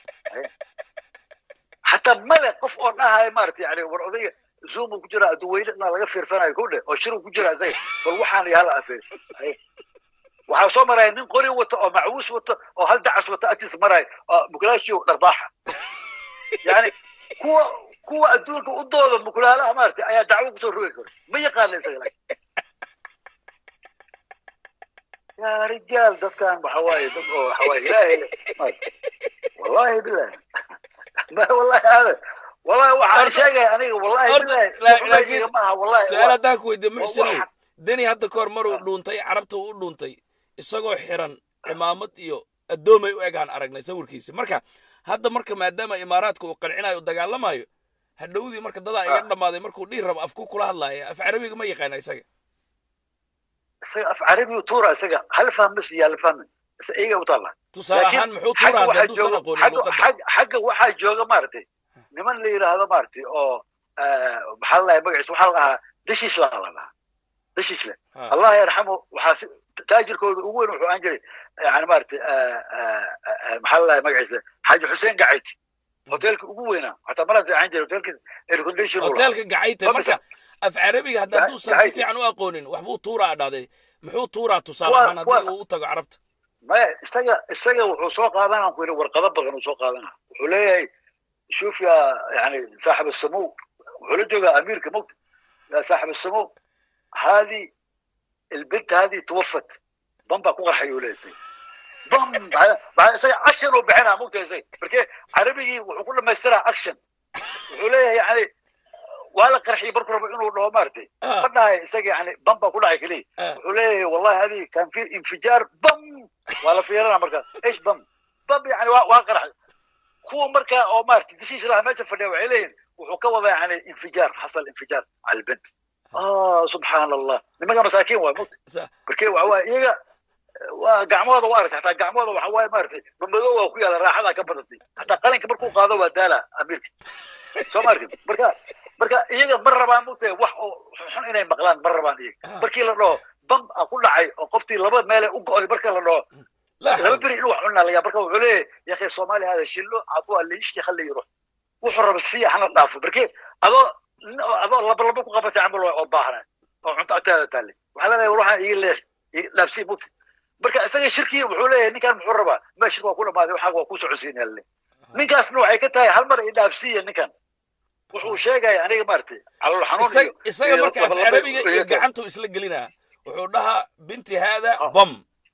حتى ملك قف اون هاي مارت يعني وروديه زوم ku jira duweyne la laga fiirsanayo ku dhe oo shiru ku jira zay bal waxaan yaala afeer waxaa soo maraya nin qori wato oo macwuus wato oo hal dacas wato agtiisa maraya oo mukulaashi dharbaaxa yani kuwa kuwa adduunka u dooda mukulaalaha maartay ayaa dacwo kusoo rogi kara ma yaqaana isaga laakiin يا رجال ده كان بحواي ده حواي لا والله بالله ما والله هذا والله واحد شيء انا والله بالله ما والله su-aal haddaan ku weydiiyo muxsinow deni hadda kahor maruu dhuuntay carabta u dhuuntay isagoo xiran cimaamad iyo addoomay u egaan aragnay sawirkiisi marka hadda marka maadaama imaaraadka uu qancinayo u dagaalamayo hadhowdii marka dadaa iga dhammaaday markuu dhihi rabo afku kula hadlaaya af carabiga ma yaqaana isaga af carabi tuura isaga hal fahmis iyo hal fahmin iyaga u taalla tusaale ahaan muxuu tuura hadda hadduusan aqoonin luuqadda xagga waxaa jooga maaragtay niman la yidhaahdo maaragtay oo maxaa la dhahay magaciisa waxaa la dhahaa dashiisla la dhahaa dashiisle allah yarxamu waxaa taajirkooda ugu weyn wuxuu aan jiray yani maaragtay maxaa la dhahay magaciisa xaaji xuseen gacayti hoteelka ugu weynaa hataa maran seexan jiray hoteelka aircondition hoteelka gacayta marka af carabiga hadda hadduusan si fiican u aqoonin waxbuu tuuraa dhahday muxuu tuuraa tusaale ahaan haddii uu u tago carabta maya isaga isaga wuxuu soo qaadanaa ku yidhi warqado badan uu soo qaadanaa wuxuu leeyahay شوف يا يعني صاحب السمو وحلو اميركا موت يا صاحب السمو هذه البنت هذه توفت بمبا كوغر حيو ليسي بم بعد سي اكشن وبعينها موت يا زي بركي عربي وكل ما يسترى اكشن وحوليه يعني وهلا قرحي بركو انه لو مارتي قلنا يسقي يعني بمبا كلها كلي وحوليه والله هذه كان في انفجار بم ولا في مركز ايش بم بم يعني واقرح kuwa markaa oo maaragtay dishiish laha meesha fadhiya waxay leeyihin wuxuu ka wadaa yani infijaar xasal infijaar cala albent ah subxaan allah nimanka masaakiin waay mut marke waxa waaye iyaga waa gacmooda waa aragtay hataa gacmooda waxa waaye maaragtay mamadoo waa ku yaala raaxadaa ka badatay hataa qalinka markuu qaado waa daala amiirka soo ma arkin marka marka iyaga ma rabaan mugtahay wax oo xun inay maqlaan ma rabaan iyaga markii la dhaho bam a ku dhacay oo qoftii laba meele u go-ay marka la dhaho laba beri inuu wax cunaa laga marka wuxuu leeyahay ya akhi soomaali hada shillo caduu allayishki khali yiro wuxuu raba siya hana dhaafo marke adoo adoo laba laba ku qabatay camal oo baahna oo cunto agtaada taale waxaa leeyahay waxaan iga leeh dhaafsii mugta marka isaga shirkii wuxuu leeyahay ninkan muxuu rabaa meeshir waa ku dhamaaday waxaa waa ku socodsiinaya le ninkaasna waxay ka tahay hal mar i dhaafsiiya ninkan wuxuu sheegaya aniga maaragtay calool xanuun isaga marka af carabiga iyo gacantuu isla gelinaa wuxuu dhahaa binti haada bam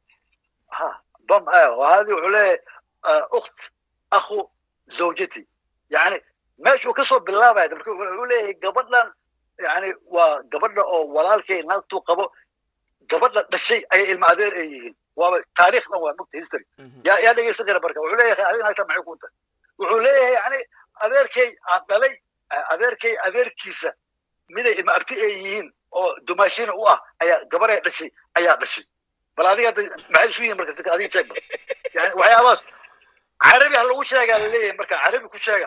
ها بم اه وهذه وعليه آه اخت اخو زوجتي يعني ماشي وكسر بالله بعد وعليه قبل yani waa gabadha oo walaalkay naagtuu qabo gabadha dhashay ayay ilma adeer ay yihiin waaba taariikhdan waa mugta history yaa yaa dhegeysan kara marka wuxuu leeyahay adiga naagta maxay ku tahay wuxuu leeyahay yani adeerkay aan dhalay adeerkay adeerkiisa miday ilma abti ay yihiin oo dumaashina u ah ayaa gabarhay dhashay ayaa dhashay bal adiga maxay isu yihiin marka adiga sheeg bal yani waxyaabahaas carabi ha lagu sheegaa la leeyahay marka carabi ku sheega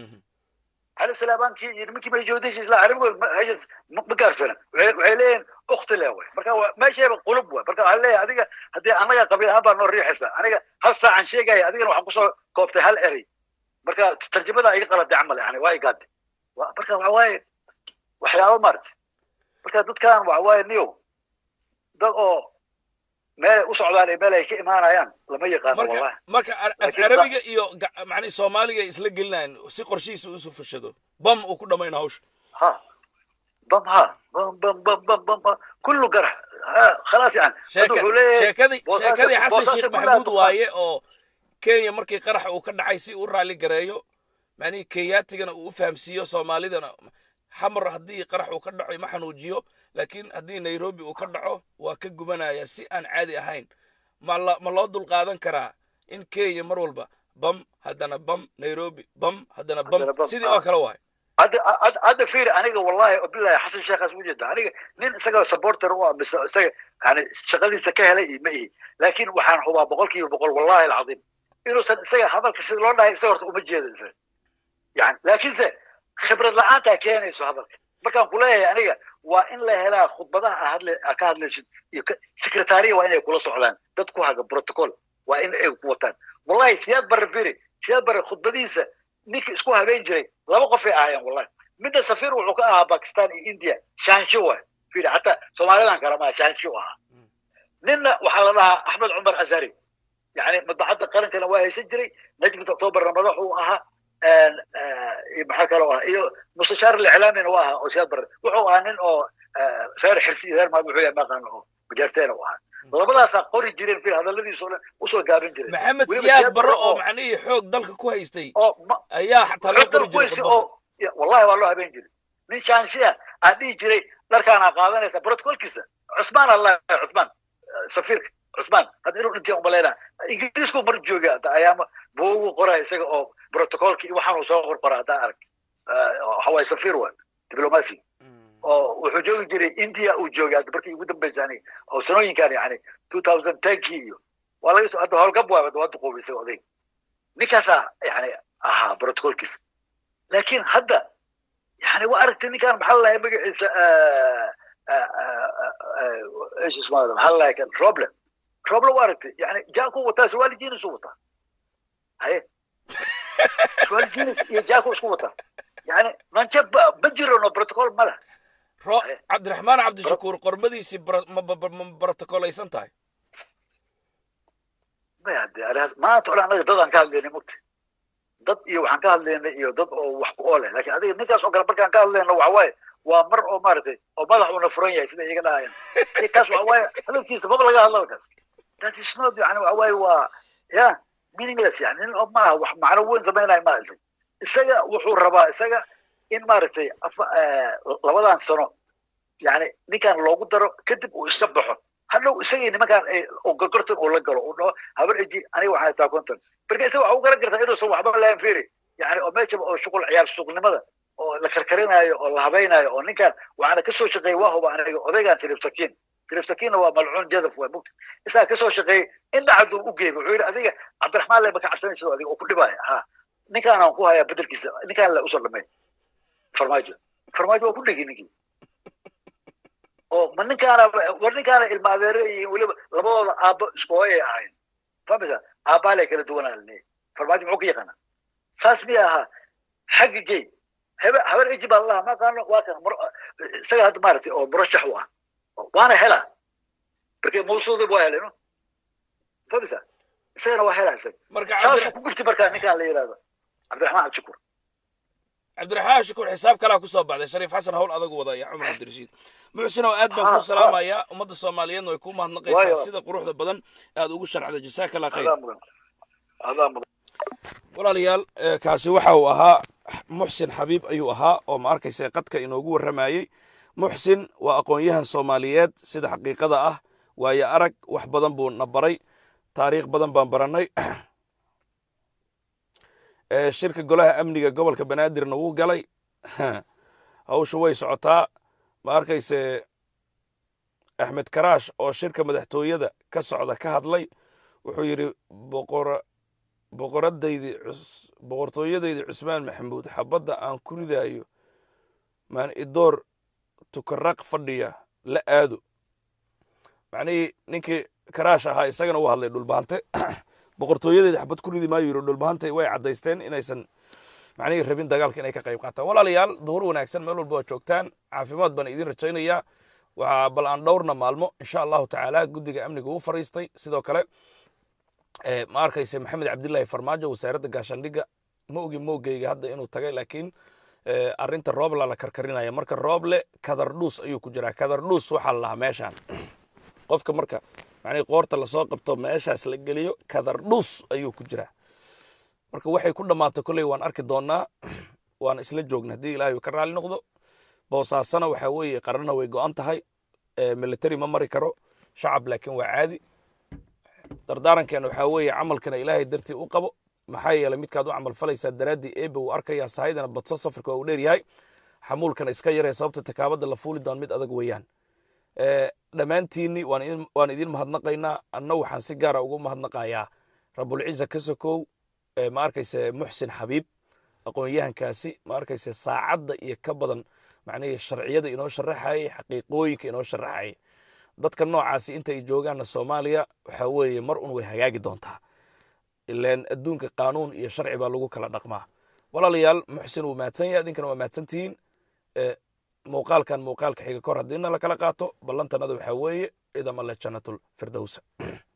cali salaabankii iyo nimankii majoodishiis la carabigood ma gaarsana waxay leeyihin ukti le way marka meesheeba qulub way marka waxaa leeyahay adiga haddii anaga qabiil ahaan baa noo riixaysa aniga hal saacan sheegaya adigana waxaan kusoo koobtay hal erey marka tarjamada iga qalabtay camal yani waa igaade marka waxa waaye waxyaaba maarata marka dadkan waxa waaye niyow dad oo meel u socdaan iyo meel ay ka imaanayaan lama yaqaano wallahi marka af carabiga iyo macni soomaaliga isla gelinayan si qorshihiisa usu fashado bam uu ku dhamayna hawsha ha bam ha bam bam bam bam bam bam kullu garax ha khalaas yani sheekadii sheekadii xasan sheekh maxamuud waaye oo kenya markii qaraxa uu ka dhacay si uu raalli gareeyo macnihii kenyaatigana uu u fahamsiiyo soomaalidana xamar haddii qarax uu ka dhaco ma xanuujiyo laakiin haddii nairobi uu ka dhaco waa ka gubanaya si aan caadi ahayn ma ma loo dulqaadan karaa in kenya mar walba bam haddana bam nairobi bam haddana bam sidii oo kale waay hadda fiiri aniga wallahi bilahi xasan sheekhaas u jeeda aniga nin isaga supporter u ah mise isaga yani shaqadiisa ka helay ma ihi laakiin waxaan hubaa boqol kiiba boqol wallahi alcadiim inuusan isaga hadalka sida loo dhahay isaga horta uma jeeda isaga yani laakiinse khibrad la-aantaa keenayso hadalka markaan ku leeyahay aniga waa in la helaa khudbadaha hadle ka hadlaysid iyo secretariya waa inay kula socdaan dad ku haga protocol waa in ay ku wataan wallahi siyaad barre firi siyaad barre khudbadiisa ninka isku habeen jiray laba qof ay ahaayeen wallahi midda safiir wuxuu ka ahaa bakistan iyo india shaansho waay firi hataa soomaalidan kale maa shaansho ahaa ninna waxaa la dhahaa axmed cumar azari yani madbacadda qarankana waa haysan jiray najmat octobarna madax uu ahaa maxaa kaloo ah iyo mustashaar liclaamina waa ahaa oo siyaad barre wuxuu ahaa nin oo reer xirsi iyo reer maad wuxuu yahay maqaan oo majaarteena u ahaa labadaasaa qori jireen fil hadalladiisu dhan usoo gaabin jireen maxamed siyaad barre oo macnihii xoog dalka ku haystay ayaa xataa loo qori jiray oo wallahi waa loo habeen jiray nin shaanshi ah aan dhihi jiray dharkaana qaadanaysa brotocolkiisa cusmaan allah cusmaan safiirka cusmaan hadda inuu dhintay umaleynaa ingiriisku mar jooga ayaama buugu qora isaga oo protocolki iyo waxaan uu soo qorqora haddaa arag waxawaaye safiir waa diblomacy oo wuxuu joogi jiray india uu joogay hadda markii ugu dambaysa ani oo sanooyinkan yani two thousand tenkii iyo waa laga hadda howlgab waa waa duqoobay isaga odayg ninkaasaa yani ahaa protocolkiisa laakiin hadda yani waa aragtay ninkaan maxaa lalahay magaciisa ايش اسمه هذا محل لكن روبلا روبلا وارد يعني جاكو وتا سوالي جينس وتا هاي سوالي جينس يا جاكو شو وتا يعني ما نشب بجر انه بروتوكول ماله رو عبد الرحمن عبد الشكور قرمديسي بر... ما بروتوكوليسان تاي ما يعدي على ما تقول انا ضد كان لي مت dad iyo waxaan ka hadlaynay iyo dad oo wax ku ooleh laakiin adiga ninkaas oo kale markaan ka hadlayno waxa waaye waa mar oo maaragtay oo madax uuna furan yahay sida iyaga dhahayaan kaas waxa waaye hadalkiisa maba laga hadlo halkaas that is not yani waxa waaye waa ya meaningless yani nin oo maaha wax macno weyn samaynayo maaha isaga isaga wuxuu rabaa isaga in maaragtay labadan sano yani ninkan loogu daro kadib uu iska baxo hadhow isagii nimankaan oo gorgortan uu la galo uu dhaho habar eji aniga waxaan haysaa konton marka isaga waxa u garan kartaa inuusan waxba lahayn firi yani oo meeshaba oo shuqul ciyaar suuqnimada oo la karkarinayo oo la habaynayo oo ninkan waxaana kasoo shaqeeyey waa huba aniga odaygan tiribsakiin tiribsakiinna waa malcuun jadaf waa mugta isaga kasoo shaqeeyey in dhacdu u geeyey wuxuu yidhi adiga cabdiraxmaan le maka cabsanaysa adiga oo ku dhibaya ha ninkaan aan ku hayaa bedelkiisa ninkaan la usoo dhamay farmaajo farmaajo waa ku dhegi ninkii oo ma ninkaana war ninkaana ilma adeere iyo weliba labadooda aabbo isku hooyay ahayn famisa aabbaalay kala duwanaa leeyahay farmaajo muxuu ka yaqaanaa saas miya ahaa xagga gey habe habar eji baa lalaha ma qaano waa kan isaga hadda maaragtay oo murashax u ah waana helaa markii mawsuudi waa helay no famisa isagana waa helaa isaga marka saasuu ku gubtay markaa ninkaan la yidhahdo cabdiraxmaan cabdishakuur cabdiraxmaan shukuur xisaab kalaa kusoo baxday shariif xasan hawl adag wada iyo cumar cabdirashiid muxsinow aad baan kuu salaamayaa ummadda soomaaliyeedna way kuu mahadnaqaysaa sida quruxda badan aad ugu sharcda jasaaka allah khayr walaalayaal kaasi waxa uu ahaa muxsin xabiib ayuu ahaa oo ma arkaysa qadka inoogu warramayey muxsin waa aqoon-yahan soomaaliyeed sida xaqiiqada ah waayo arag wax badan buu na baray taariikh badan baan barannay shirka golaha amniga gobolka banaadirna wuu galay hawsha way socotaa ma arkayse axmed karaash oo shirka madaxtooyada ka socda ka hadlay wuxuu yidhi boqoradaydi boqortooyadaydi cusmaan maxamuud xabadda aan ku ridaayo maan idoor tukaraq fadhiya la aado macnihii ninkii karaash ahaa isagana uu hadlay dhulbaante boqortooyadeeda xabad ku ridi maayo yidhi dhulbaante way caddaysteen inaysan macnihii rabin dagaalka inay ka qayb qaataan walaalayaal duhur wanaagsan meel walba waa joogtaan caafimaad baan idin rajaynayaa waxaa bal aan dhowrna maalmo insha allahu tacaala guddiga amniga uu fariistay sidoo kale ma arkayse maxamed cabdillaahi farmaajo wasaaradda gaashaandhigga ma ogi moogeyga hadda inuu tagay laakiin arrinta roobla la karkarinaya marka rooble kadardhuus ayuu ku jiraa kadardhuus waxaa la lahaa meeshaan qofka marka macnii qoorta lasoo qabto meeshaas la geliyo kadardhuus ayuu ku jiraa marka waxay ku dhammaato kolley waan arki doonnaa waan isla joogna haddii ilaahay ka raali noqdo boosaasana waxaa weeye qarana way go'an tahay military ma mari karo shacab laakiin waa caadi dardaarankeena waxaa weeye camalkana ilaahay dartii u qabo maxaa yeelay midkaad u camal falaysaa daraaddii eebe uu arkayaa sahaydana badso safarka waa uu dheer yahay xamuulkana iska yaree sababta takaabadda la fuuli doon mid adag weeyaan dhammaantiinni waan idin mahadnaqaynaa anna waxaan si gaara ugu mahadnaqayaa rabulciza ka sokow ma arkayse muxsin xabiib aqoon-yahankaasi ma arkayse saacadda iyo ka badan macnihii sharciyada inoo sharaxayay xaqiiqooyinka inoo sharaxayay dadka noocaasi inta ay joogaanna soomaaliya waxaa weeye mar un way hagaagi doontaa ilaan adduunka qaanuun iyo sharci baa lagu kala dhaqmaa walaalayaal muxsin wuu mahadsan yahay idinkana waa mahadsantihiin muuqaalkan muuqaalka xiga kor haddiina lakala qaato ballantanada waxaa weeye idam alle jannatul firdowsa